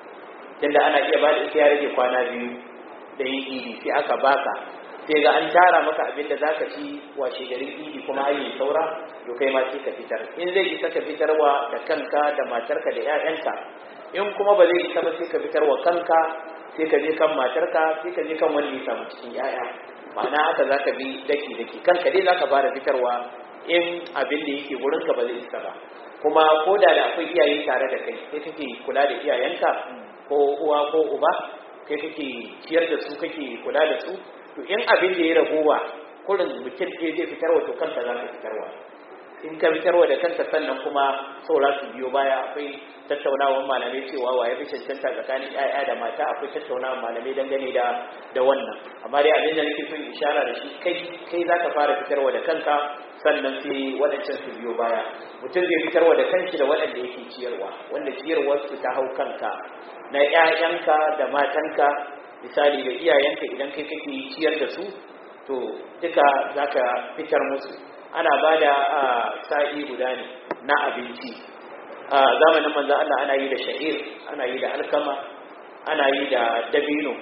tunda ana iya ba da ita ya rage kwana biyu da yin idi sai aka baka sai ga an tara maka abin da zaka ci washe garin idi kuma ayi saura to kai ma sai ka fitar in zai isa ka fitarwa da kanka da matarka da 'ya'yanka in kuma ba zai isa ba sai ka fitarwa kanka sai ka je kan matarka sai ka je kan wanda ya samu cikin 'ya'ya ma'ana haka zaka bi daki daki kanka dai zaka fara fitarwa in abin da yake wurin ka ba zai isa ba kuma ko da da akwai iyaye tare da kai sai kake kula da iyayenka ko uwa ko uba kai kake ciyar da su kake kula da su to in abin da ya ragowa kurin mutum ke zai fitarwa to kanka za ka fitarwa in ka fitarwa da kanka sannan kuma saura su biyo baya akwai tattaunawar malamai cewa wa ya fi cancanta tsakanin 'ya'ya da mata akwai tattaunawar malamai dangane da da wannan amma dai abin da nake so in ishara da shi kai kai za ka fara fitarwa da kanka sannan sai waɗancan su biyo baya mutum zai fitarwa da kanshi da waɗanda yake ciyarwa wanda ciyarwar su ta hau kanka na 'ya'yanka da matanka misali da iyayenka idan kai kake ciyar da su to duka za ka fitar musu ana ba da sa'i guda ne na abinci a zamanin manzan Allah ana yi da sha'ir ana yi da alkama ana yi da dabino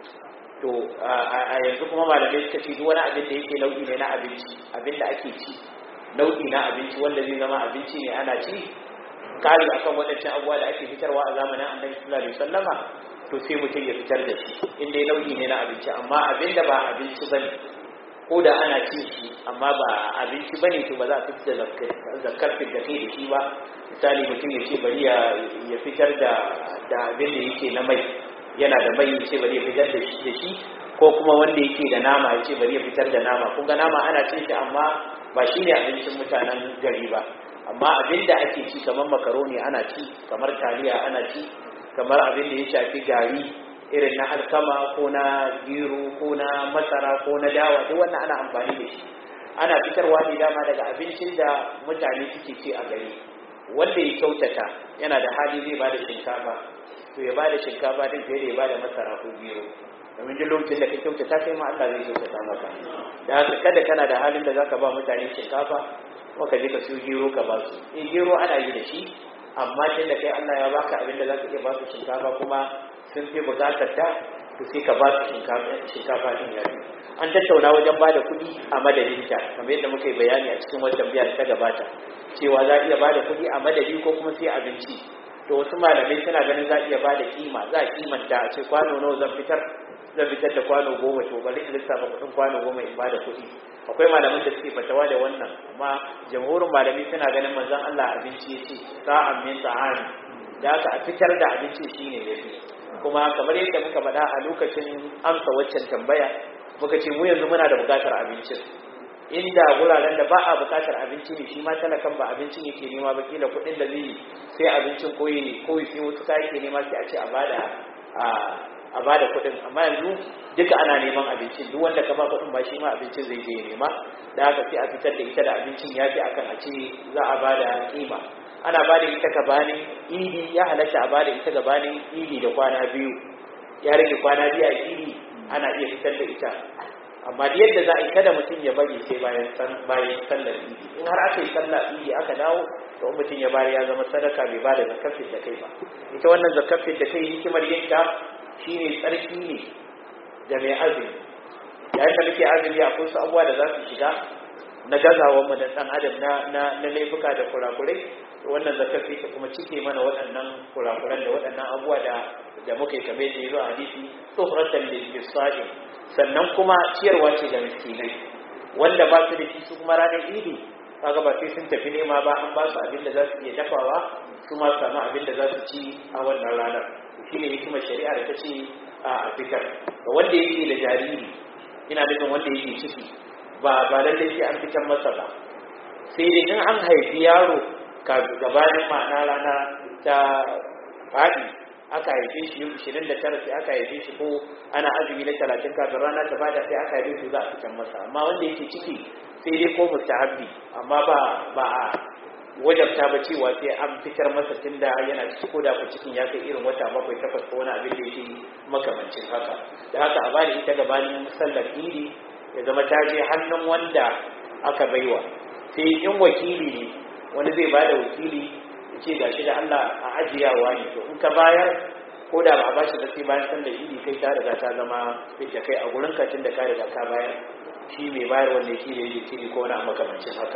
to a yanzu kuma malamai suka ce duk wani abin da yake nau'i ne na abinci abin da ake ci nau'i na abinci wanda zai zama abinci ne ana ci kari akan waɗancan abubuwa da ake fitarwa a zamanin annabi sallallahu alaihi wasallama to sai mutum ya fitar da shi inda ya nau'i ne na abinci amma abin da ba abinci bane ko da ana cin shi amma ba abinci bane to ba za a fitar da zakkar da kai da shi ba misali mutum ya ce bari ya fitar da da abin da yake na mai yana da mai ya ce bari ya fitar da shi da shi ko kuma wanda yake da nama ya ce bari ya fitar da nama kun ga nama ana cin shi amma ba shi ne abincin mutanen gari ba amma abin da ake ci kamar makaroni ana ci kamar taliya ana ci kamar abin da ya shafi gari irin na alkama ko na gero ko na masara ko na dawa duk wannan ana amfani da shi ana fitarwa ne dama daga abincin da mutane suke ci a gari wanda ya kyautata yana da hali zai ba da shinkafa to ya ba da shinkafa din fiye da ya ba da masara ko gero domin duk lokacin da ka kyautata kai ma Allah zai kyautata maka da haka kada kana da halin da zaka ba mutane shinkafa ko ka je ka siyo gero ka ba su eh gero ana yi da shi amma tun da kai Allah ya baka abin da zaka iya ba su shinkafa kuma sun fi bukatar ta to sai ka ba su shinkafa din ya an tattauna wajen ba da kuɗi a madadin ta kamar yadda muka yi bayani a cikin wata biyar ta gabata cewa za a iya ba da kuɗi a madadi ko kuma sai abinci to wasu malamai suna ganin za a iya ba da kima za a kimanta a ce kwano nawa zan fitar zan fitar da kwano goma to bari in lissafa kuɗin kwano goma in ba da kuɗi akwai malaman da suke fatawa da wannan amma jamhurin malami suna ganin manzon Allah abinci ya ce sa'an min sa'ani da aka a fitar da abinci shine yafi kuma kamar yadda muka faɗa a lokacin amsa waccan tambaya muka ce mu yanzu muna da buƙatar abincin inda wuraren da ba a buƙatar abinci ne shi ma talakan ba abincin yake nema ba kila kuɗin da zai sai abincin koyi koyi sai wasu kaya yake nema sai a ce a bada a bada kuɗin amma yanzu duka ana neman abincin duk wanda ka ba kuɗin ba shi ma abincin zai je nema da haka sai a fitar da ita da abincin ya fi akan a ce za a bada kima ana bada ita gabanin idi ya halatta a bada ita gabanin idi da kwana biyu ya rage kwana biyu a idi ana iya fitar da ita amma da yadda za a yi kada mutum ya bari sai bayan bayan sallar idi in har aka yi sallar idi aka dawo to mutum ya bari ya zama sadaka bai bada zakafin da kai ba ita wannan zakafin da kai hikimar yinta shine tsarki ne da mai azumi yayin da muke azumi akwai su abubuwa da za su shiga na gazawar mu da dan adam na na na laifuka da kurakurai wannan zakafi ta kuma cike mana waɗannan kurakuran da waɗannan abubuwa da da muka yi kamar da yazo a hadisi tsohratan lil bisajin sannan kuma ciyarwa ce ga miskinai wanda ba su da shi su kuma ranar idi kaga ba sai sun tafi nema ba an ba su abin da za su iya dafawa su ma samu abin da za su ci a wannan ranar shine hikimar shari'a da ta ce a fitar ga wanda yake da jariri ina nufin wanda yake ciki ba ba lallai sai an fitar masa ba sai dai in an haifi yaro ka gabanin ma'ana rana ta faɗi aka haife shi yau ishirin da tara sai aka haife shi ko ana azumi na talatin kafin rana ta bada sai aka haife su za a fitar masa amma wanda yake ciki sai dai ko mustahabbi amma ba ba a wajabta ba cewa sai an fitar masa tunda yana ciki ko da ku cikin ya kai irin wata bakwai takwas ko wani abin da yake makamancin haka da haka a bada ita gabanin sallar idi ya zama ta je hannun wanda aka baiwa sai in wakili ne wani zai bada wakili ya ce gashi da Allah a ajiyawa ne to in ka bayar ko da ba a bashi da sai bayan sallar idi kai ta riga ta zama da kai a gurin ka da ka riga ka bayar shi mai bayar wanda yake da yake ko wani makamancin haka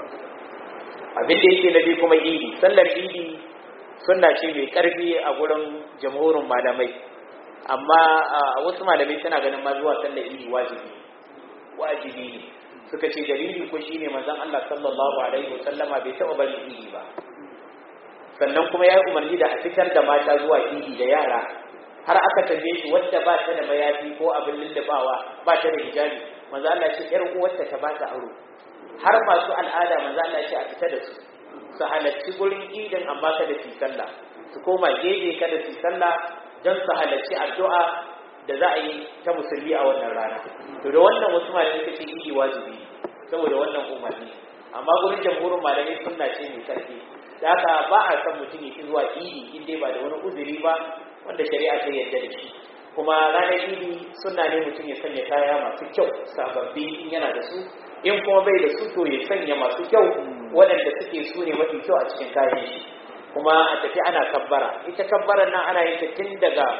abin da yake na biyu kuma idi sallar idi sunna ce mai karfi a gurin jamhurin malamai amma wasu malamai suna ganin ma zuwa sallar idi wajibi wajibi ne suka ce dalili ko shine manzon Allah sallallahu alaihi wasallama bai taba bari idi ba sannan kuma ya umarni da a fitar da mata zuwa idi da yara har aka tambaye shi wadda ba ta da mayafi ko abin lullubawa ba ta da hijabi manzo Allah ce yar uwarta ta ba ta aro har masu al'ada manzo Allah ce a fita da su su halarci gurin idin amma kada su sallah su koma gefe kada su sallah don su halarci addu'a da za a yi ta musulmi a wannan rana to da wannan wasu malamai suka ce idi wajibi saboda wannan umarni amma gurin jamhurin malamai sunna ce mai karfi da haka ba a san mutum ya zuwa idi in dai ba da wani uzuri ba wanda shari'a ta yarda da shi kuma ranar idi sunna ne mutum ya sanya kaya masu kyau sababbi in yana da su in kuma bai da su to ya sanya masu kyau waɗanda suke su ne mafi kyau a cikin kayan shi kuma a tafi ana kabbara ita kabbarar nan ana yin ta tun daga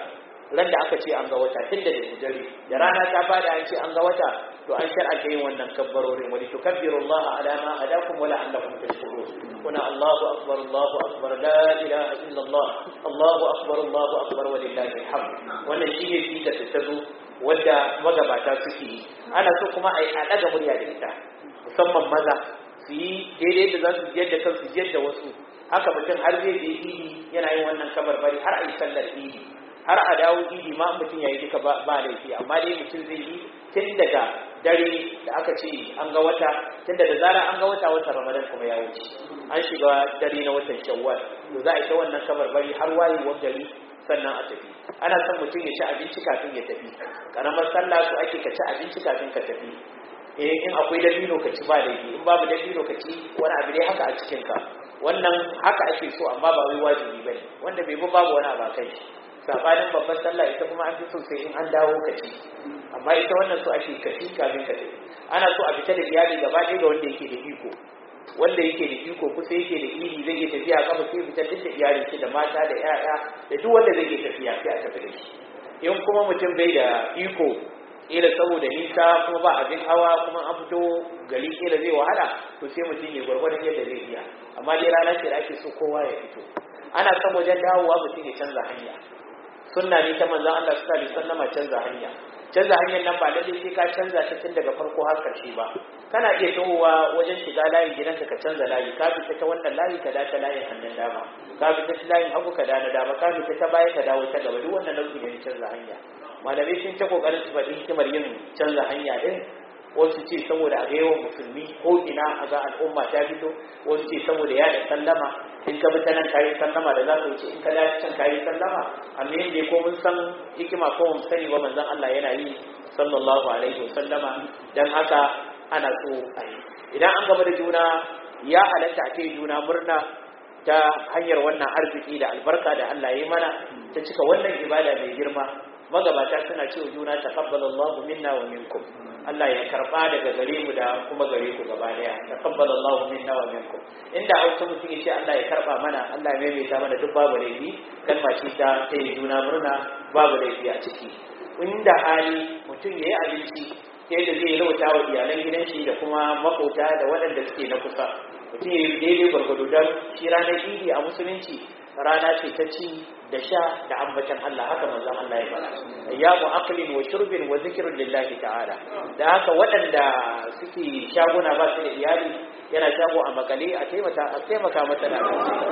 ran da aka ce an ga wata tun da dare da rana ta fada an ce an ga wata to an shar'anta yin wannan kabbarorin wani tukabbiru Allah ala ma hadakum wa la'allakum tashkurun kuna Allahu akbar Allahu akbar la ilaha illa Allah Allahu akbar Allahu akbar wa lillahi alhamd wannan shine fita ta zo wanda magabata suke yi ana so kuma a daga murya da ita musamman maza su yi daidai da za su jiyar da kansu jiyar da wasu haka mutum har zai je idi yana yin wannan kabarbari har a yi sallar idi har a dawo idi ma mutum ya yi duka ba laifi amma dai mutum zai yi tun daga dare da aka ce an ga wata tun da zara an ga wata watan ramadan kuma ya wuce an shiga dare na watan shawwal to za a yi ta wannan kabarbari har wayewar gari sannan a tafi ana son mutum ya ci abinci kafin ya tafi karamar sallah su ake ka ci abinci kafin ka tafi eh in akwai dabino ka ci ba laifi in babu dabino ka ci wani abu dai haka a cikin ka wannan haka ake so amma ba wai wajibi bane wanda bai bi babu wani abu kai sabanin babban sallah ita kuma an fi so sai in an dawo ka ci amma ita wannan so ake ka ci kafin ka tafi ana so a fita da iyali gaba ɗaya ga wanda yake da iko wanda yake da iko kusa yake da iri zai iya tafiya kafa sai fita duk da iyalin shi da mata da 'ya'ya da duk wanda zai iya tafiya sai a tafi da shi in kuma mutum bai da iko kila saboda nisa kuma ba abin hawa kuma an fito gari kila zai wahala to sai mutum ya gwargwadon yadda zai iya amma dai rana ce da ake so kowa ya fito ana son wajen dawowa mutum ya canza hanya sunna ne ta manzon Allah sallallahu alaihi wasallam canza hanya canza hanyar nan ba lalle sai ka canza ta tun daga farko har karshe ba kana iya tawowa wajen shiga layin gidanka ka canza layi ka fita ta wannan layi ka dace layin hannun dama ka fita ta layin hagu ka da na dama ka fita ta baya ka dawo ta gaba duk wannan nau'i ne na canza hanya malamai sun ta kokarin su faɗi hikimar yin canza hanya din wasu ce saboda a ga yawan musulmi ko ina a ga al'umma ta fito wasu ce saboda ya da sallama in ka bi ta nan kayi sallama da za ka wuce in ka dace can kayi sallama amma yin ko mun san hikima ko mun sani ba manzon Allah yana yi sallallahu alaihi wasallama dan haka ana so a yi idan an gaba da juna ya halatta a kai juna murna ta hanyar wannan arziki da albarka da Allah ya yi mana ta cika wannan ibada mai girma magabata suna cewa juna taqabbalallahu minna wa minkum Allah ya karba daga gare mu da kuma gare ku gaba daya taqabbalallahu minna wa minkum inda hausa mutum ya ce Allah ya karba mana Allah ya maimaita mana duk babu laifi kalma ce ta ta yi juna murna babu laifi a ciki inda hali mutum ya yi abinci sai da zai rauta wa iyalan gidan shi da kuma makota da waɗanda suke na kusa mutum ya yi daidai gwargwado don shi ranar idi a musulunci rana ce ta ci da sha da ambatan Allah haka manzon Allah ya fara ayyamu aqlin wa shurbin wa zikrun lillahi ta'ala da haka waɗanda suke shaguna ba su da iyali yana shago a makale a taimaka a taimaka masa da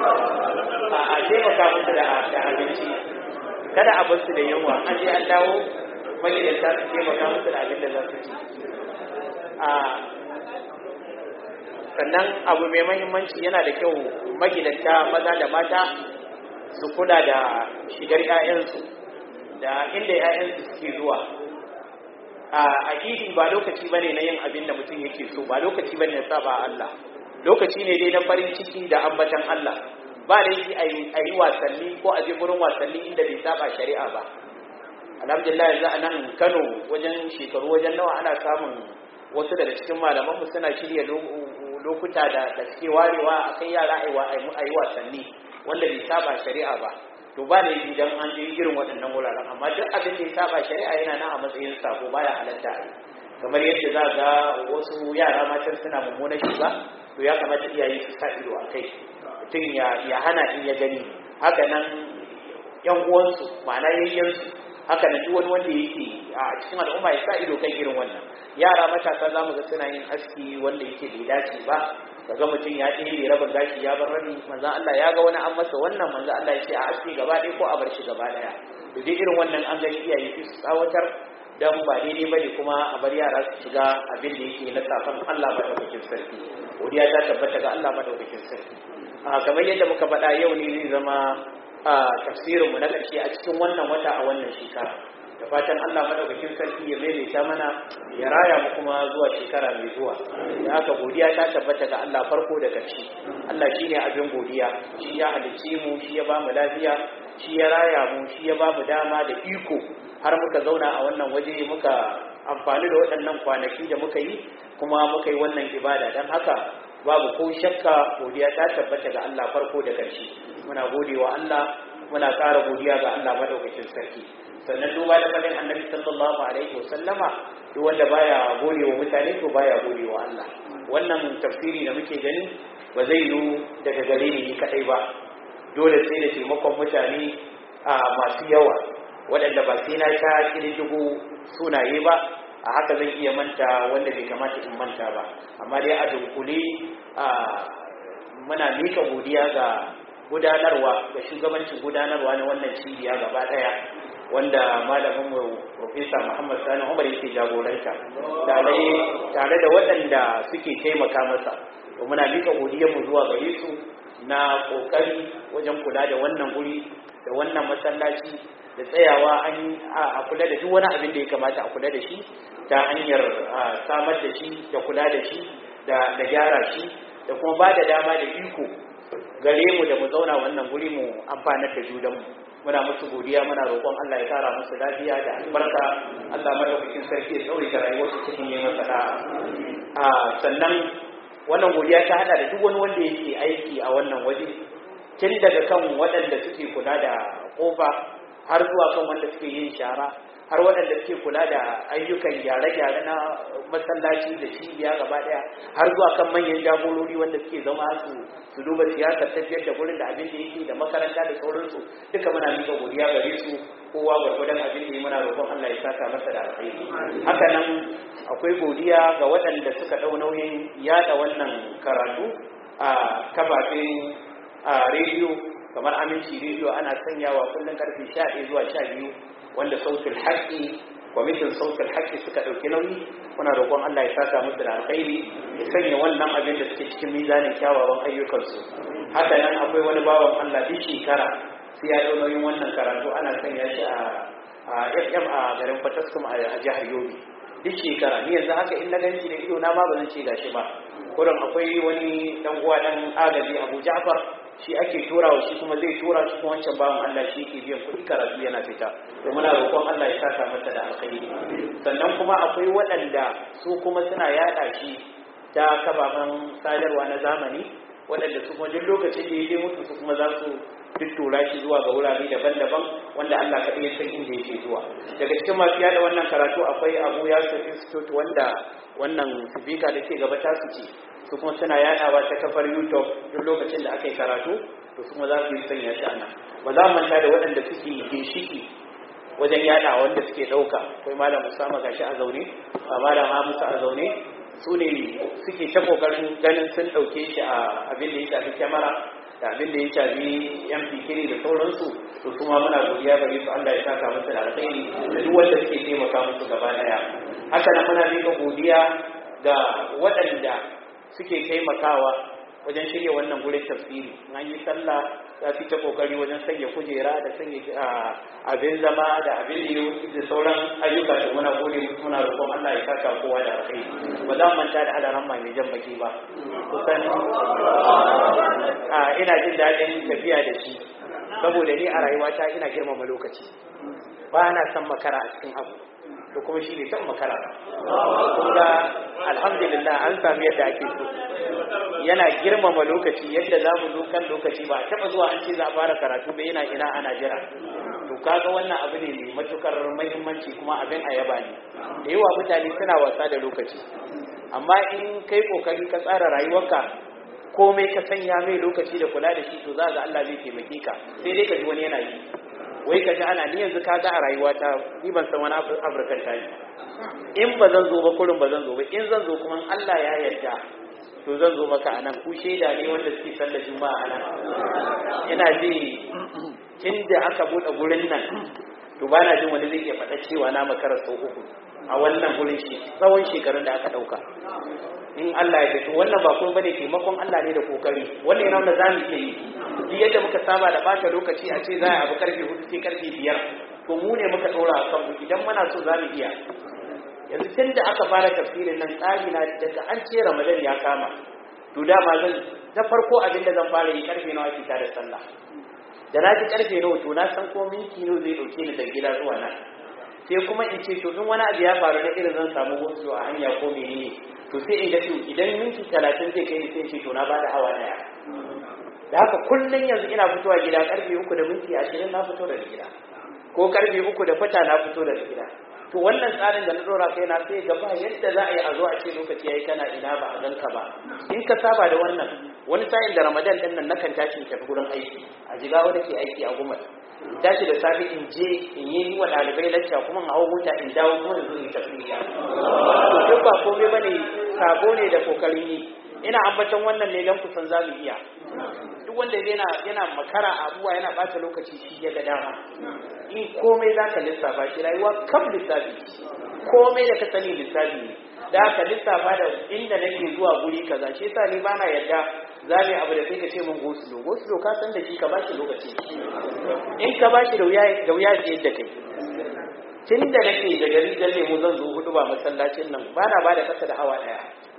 a taimaka masa da abinci kada a bar su da yunwa an je an dawo magidanta su taimaka masa da abin da za su ci a sannan abu mai mahimmanci yana da kyau magidanta maza da mata su kula da shigar 'ya'yansu da inda 'ya'yansu suke zuwa a idi ba lokaci bane na yin abin da mutum yake so ba lokaci bane na saba Allah lokaci ne dai na farin ciki da ambatan Allah ba da yi a yi wasanni ko a je gurin wasanni inda bai saba shari'a ba alhamdulillah yanzu a nan Kano wajen shekaru wajen nawa ana samun wasu daga cikin malamanmu suna shirya lokuta da da suke warewa a kai yara a yi wasanni wanda bai saba shari'a ba to ba da idan an je irin waɗannan wuraren amma duk abin da ya saba shari'a yana nan a matsayin sako baya halatta a yi kamar yadda za ga wasu yara matan suna mummunan shiga to ya kamata iyaye su sa ido a kai mutum ya hana in ya gani haka nan yan uwansu ma'ana yayyansu haka nan duk wani wanda yake a cikin al'umma ya sa ido kan irin wannan yara matasa za mu ga suna yin aski wanda yake bai dace ba kaga mutum ya ɗebe rabin gashi ya bar rabi manzo Allah ya ga wani an masa wannan manzo Allah ya ce a aski gaba ɗaya ko a bar shi gaba ɗaya to dai irin wannan an gani iyaye su tsawatar dan ba daidai bane kuma a bar yara su shiga abin da yake na safan Allah madaukakin sarki godiya ta tabbata ga Allah madaukakin sarki a kamar yadda muka faɗa yau ne zai zama a tafsirinmu na ƙarshe a cikin wannan wata a wannan shekara da fatan Allah madaukakin sarki ya maimaita mana ya raya mu kuma zuwa shekara mai zuwa da haka godiya ta tabbata ga Allah farko da ƙarshe Allah shine abin godiya shi ya halicce mu shi ya ba mu lafiya shi ya raya mu shi ya ba mu dama da iko har muka zauna a wannan waje muka amfani da waɗannan kwanaki da muka yi kuma muka yi wannan ibada don haka babu ko shakka godiya ta tabbata ga Allah farko da ƙarshe muna gode wa Allah muna ƙara godiya ga Allah madaukakin sarki sannan duba da fadin annabi sallallahu alaihi wasallama duk wanda baya gode wa mutane to baya gode wa Allah wannan tafsiri da muke gani ba zai yi daga gare ni kadai ba dole sai da taimakon mutane a masu yawa waɗanda ba sai na ta kirkigo sunaye ba a haka zan iya manta wanda bai kamata in manta ba amma dai a dunkule a muna mika godiya ga gudanarwa ga shugabancin gudanarwa na wannan cibiya gaba daya wanda malamin mu Profesa Muhammad Sani Umar yake jagoranta tare da waɗanda suke taimaka masa to muna mika godiyar mu zuwa gare su na kokari wajen kula da wannan guri da wannan masallaci da tsayawa an a kula da duk wani abin da ya kamata a kula da shi ta hanyar samar da shi da kula da shi da gyara shi da kuma ba da dama da iko gare mu da mu zauna wannan guri mu amfanar da judanmu muna musu godiya muna roƙon Allah ya kara musu lafiya da albarka Allah madaukakin sarki ya tsawaita rayuwarsu cikin yi masa a sannan wannan godiya ta hada da duk wani wanda yake aiki a wannan waje tun daga kan waɗanda suke kula da kofa har zuwa kan wanda suke yin shara har waɗanda suke kula da ayyukan gyare-gyare na masallaci da cibiya gaba ɗaya har zuwa kan manyan jagorori wanda suke zama su su duba siyasar tafiyar da gurin da abin da yake da makaranta da sauransu duka muna mika godiya gare su kowa gwargwadon abin da ya muna roƙon Allah ya saka masa da alkhairi haka nan akwai godiya ga waɗanda suka ɗau nauyin yada wannan karatu a kafafen rediyo kamar aminci rediyo ana sanyawa kullum karfe 11 zuwa 12 wanda sautul haƙƙi kwamitin sautul haƙƙi suka ɗauki nauyi muna roƙon Allah ya saka musu da alkhairi ya sanya wannan abin da suke cikin mizanin kyawawan ayyukansu haka nan akwai wani bawan Allah duk shekara sai ya ɗau nauyin wannan karatu ana sanya shi a FM a garin Fataskum a jihar Yobe duk shekara ni yanzu haka in na ganci da ido na ma ba zan ce gashi ba kurin akwai wani dan uwa dan agaji Abu Ja'far shi ake turawa shi kuma zai tura shi kuma wancan bawan Allah shi yake biyan kuɗi karatu yana fita to muna roƙon Allah ya saka masa da alkhairi sannan kuma akwai waɗanda su kuma suna yaɗa shi ta kababan sadarwa na zamani waɗanda su kuma duk lokacin da ya je mutu su kuma za su tuttura shi zuwa ga wurare daban-daban wanda Allah kaɗai ya san inda yake zuwa daga cikin masu yada wannan karatu akwai Abu Yasir Institute wanda wannan sifika da ke gaba tasu ce su kuma suna yadawa ta kafar YouTube duk lokacin da aka yi karatu to su kuma za su yi sanya shi ana ba za mu manta da waɗanda suke ginshiki wajen yada wanda suke ɗauka akwai malam Usama gashi a zaune a malam Amusa a zaune su ne suke ta kokarin ganin sun ɗauke shi a abin da ya shafi kyamara da abin da ya shafi yan fikiri da sauransu to su ma muna godiya gare su Allah ya saka musu da alkhairi da duk wanda suke taimaka musu gaba daya haka nan muna miƙa godiya ga waɗanda suke taimakawa wajen shirya wannan gurin tafsiri an yi sallah za su ta kokari wajen sanya kujera da sanya abin zama da abin da da sauran ayyuka da muna gode muna roƙon Allah ya saka kowa da alkhairi ba za mu manta da hadaran mai jan baki ba kusan ina jin daɗin tafiya da shi saboda ni a rayuwata ina girmama lokaci ba na son makara a cikin abu da kuma shi ne son makara kun ga alhamdulillah an sami yadda ake so yana girmama lokaci yadda za mu zo kan lokaci ba a taɓa zuwa an ce za a fara karatu ba yana ina ana jira to kaga wannan abu ne mai matukar muhimmanci kuma abin a yaba ne da yawa mutane suna wasa da lokaci amma in kai kokari ka tsara rayuwarka komai ka sanya mai lokaci da kula da shi to za ga Allah zai taimake ka sai dai ka ji wani yana yi wai ka ji ana ni yanzu ka ga a rayuwata ni ban san wani afirkan ta ne in ba zan zo ba kurin ba zan zo ba in zan zo kuma Allah ya yarda to zan zo maka anan ku shaida ne wanda suke sallar juma'a anan ina ji tun da aka bude gurin nan to ba na jin wani zai iya faɗa cewa na makara sau uku a wannan gurin shi tsawon shekarun da aka ɗauka in Allah ya tafi wannan ba kuma bane taimakon Allah ne da kokari wannan yana da zamu iya yi duk yadda muka saba da bata lokaci a ce za a abu karfe hudu sai karfe biyar to mu ne muka ɗora a kanmu idan muna so za mu iya yanzu tun da aka fara tafsirin nan tsari na daga an ce ramadan ya kama to dama zan na farko abin da zan fara yi karfe nawa ake da sallah da na ji karfe nawa to na san ko minti nawa zai dauke ni daga gida zuwa nan sai kuma in ce to in wani abu ya faru na irin zan samu wasu a hanya ko menene to sai in ga to idan minti talatin zai kai sai ce to na bada awa daya da haka kullum yanzu ina fitowa gida karfe uku da minti ashirin na fito daga gida ko karfe uku da fata na fito daga gida to wannan tsarin da na dora kai na sai gaba yadda za a yi a zo a ce lokaci yayi kana ina ba a ganka ba in ka saba da wannan wani sa'in da ramadan din nan nakan tashi in tafi gurin aiki a jiga wanda ke aiki a gumar tashi da safe in je in yi wa ɗalibai lacca kuma in hau mota in dawo kuma in zo in tafi ya duk ba komai bane sabo ne da kokarin yi ina ambaton wannan ne don kusan za mu iya duk wanda yana yana makara abuwa yana bata lokaci shi ya ga dama in komai za ka lissafa shi rayuwa kam lissafi komai da ka sani lissafi ne da ka lissafa da inda nake zuwa guri kaza shi yasa ni bana yadda za mu abu da sai ka ce mun gosulo gosulo ka san da shi ka bashi lokaci in ka bashi da wuya da wuya da yadda kai tun da nake da gari da lemu zan zo hudu ba masallacin nan bana ba da kasa da awa daya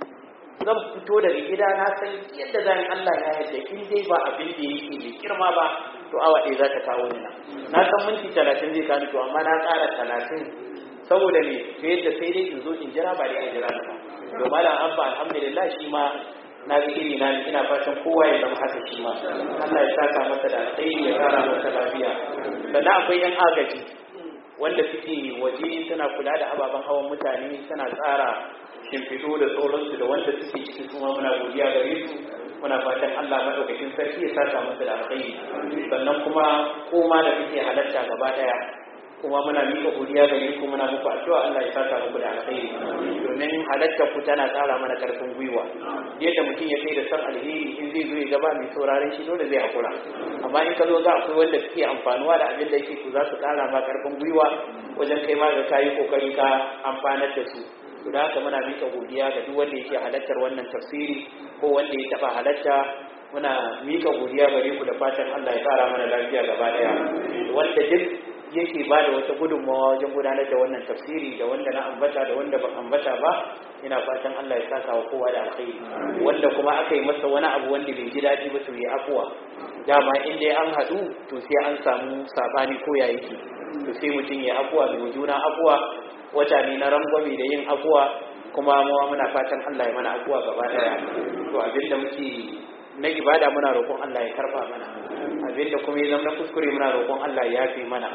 zan fito daga gida na san yadda zan Allah ya yadda in dai ba abin da yake mai girma ba to awa ɗaya za ta kawo ni na na san minti talatin zai kani to amma na ƙara talatin saboda me to yadda sai dai in zo in jira ba dai a jira ba to malam abba alhamdulillah shi ma na ga iri na ina fatan kowa ya zama haka shi ma Allah ya saka masa da alkhairi ya kara masa lafiya sannan akwai yan agaji wanda suke waje suna kula da ababen hawan mutane suna tsara shimfiɗo da sauransu da wanda suke ciki kuma muna godiya gare su muna fatan Allah madaukakin sarki ya saka masa da alkhairi sannan kuma koma da kuke halarta gaba daya kuma muna miƙa godiya gare ku muna muku addu'a Allah ya saka muku da alkhairi domin halartar ku tana ƙara mana karfin gwiwa yadda mutum ya kai da san alheri in zai zo ya gaba mai sauraron shi dole zai hakura amma in ka zo za akwai wanda suke amfanuwa da abin da yake ku za su ƙara ma karfin gwiwa wajen kai ma ga kayi kokari ka amfanar da su da haka muna mika godiya ga duk wanda yake halartar wannan tafsiri ko wanda ya taba halarta muna mika godiya gare ku da fatan Allah ya fara mana lafiya gaba daya wanda duk yake ba da wata gudunmawa wajen gudanar da wannan tafsiri da wanda na ambata da wanda ban ambata ba ina fatan Allah ya saka wa kowa da alkhairi wanda kuma aka yi masa wani abu wanda bai ji daɗi ba to ya afuwa dama in dai an haɗu to sai an samu sabani ko ya yake to sai mutum ya afuwa mai juna afuwa wata ne na rangwame da yin afuwa kuma mawa muna fatan Allah ya mana afuwa gaba daya to abinda muke na ibada muna roƙon Allah ya karba mana abinda kuma ya zama kuskure muna roƙon Allah ya yafe mana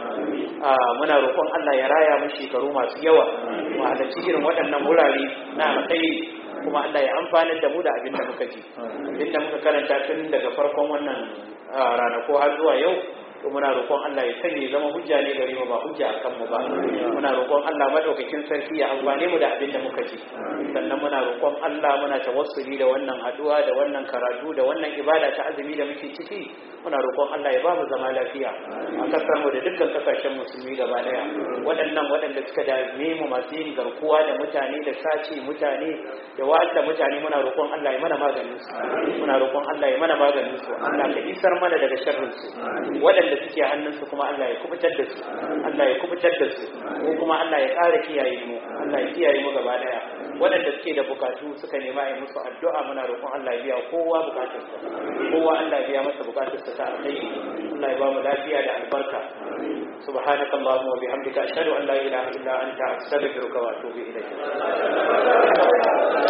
muna roƙon Allah ya raya mu shekaru masu yawa mu halarci irin waɗannan wurare na alkhairi kuma Allah ya amfanar da mu da abinda muka ji abinda muka karanta tun daga farkon wannan ranako har zuwa yau to muna roƙon Allah ya sanya zama hujja ne gare mu ba hujja a kanmu ba muna roƙon Allah madaukakin sarki ya amfane mu da abin da muka ji sannan muna roƙon Allah muna tawassuli da wannan haduwa da wannan karatu da wannan ibada ta azumi da muke ciki muna roƙon Allah ya ba mu zama lafiya a kasar mu da dukkan kasashen musulmi gaba daya waɗannan waɗanda suka dame mu masu yin garkuwa da mutane da sace mutane da wa'anda mutane muna roƙon Allah ya mana maganin su muna roƙon Allah ya mana maganin su Allah ka isar mana daga sharrin su waɗanda da suke hannunsu kuma Allah ya kubutar da su Allah ya kubutar da su ko kuma Allah ya ƙara kiyaye mu Allah ya kiyaye mu gaba daya waɗanda suke da bukatu suka nema a yi musu addu'a muna roƙon Allah ya biya kowa bukatarsa kowa Allah ya biya masa bukatarsa ta alkhairi Allah ya ba mu lafiya da albarka subhanaka allahumma wa bihamdika ashhadu an la ilaha illa anta astaghfiruka wa atubu ilayk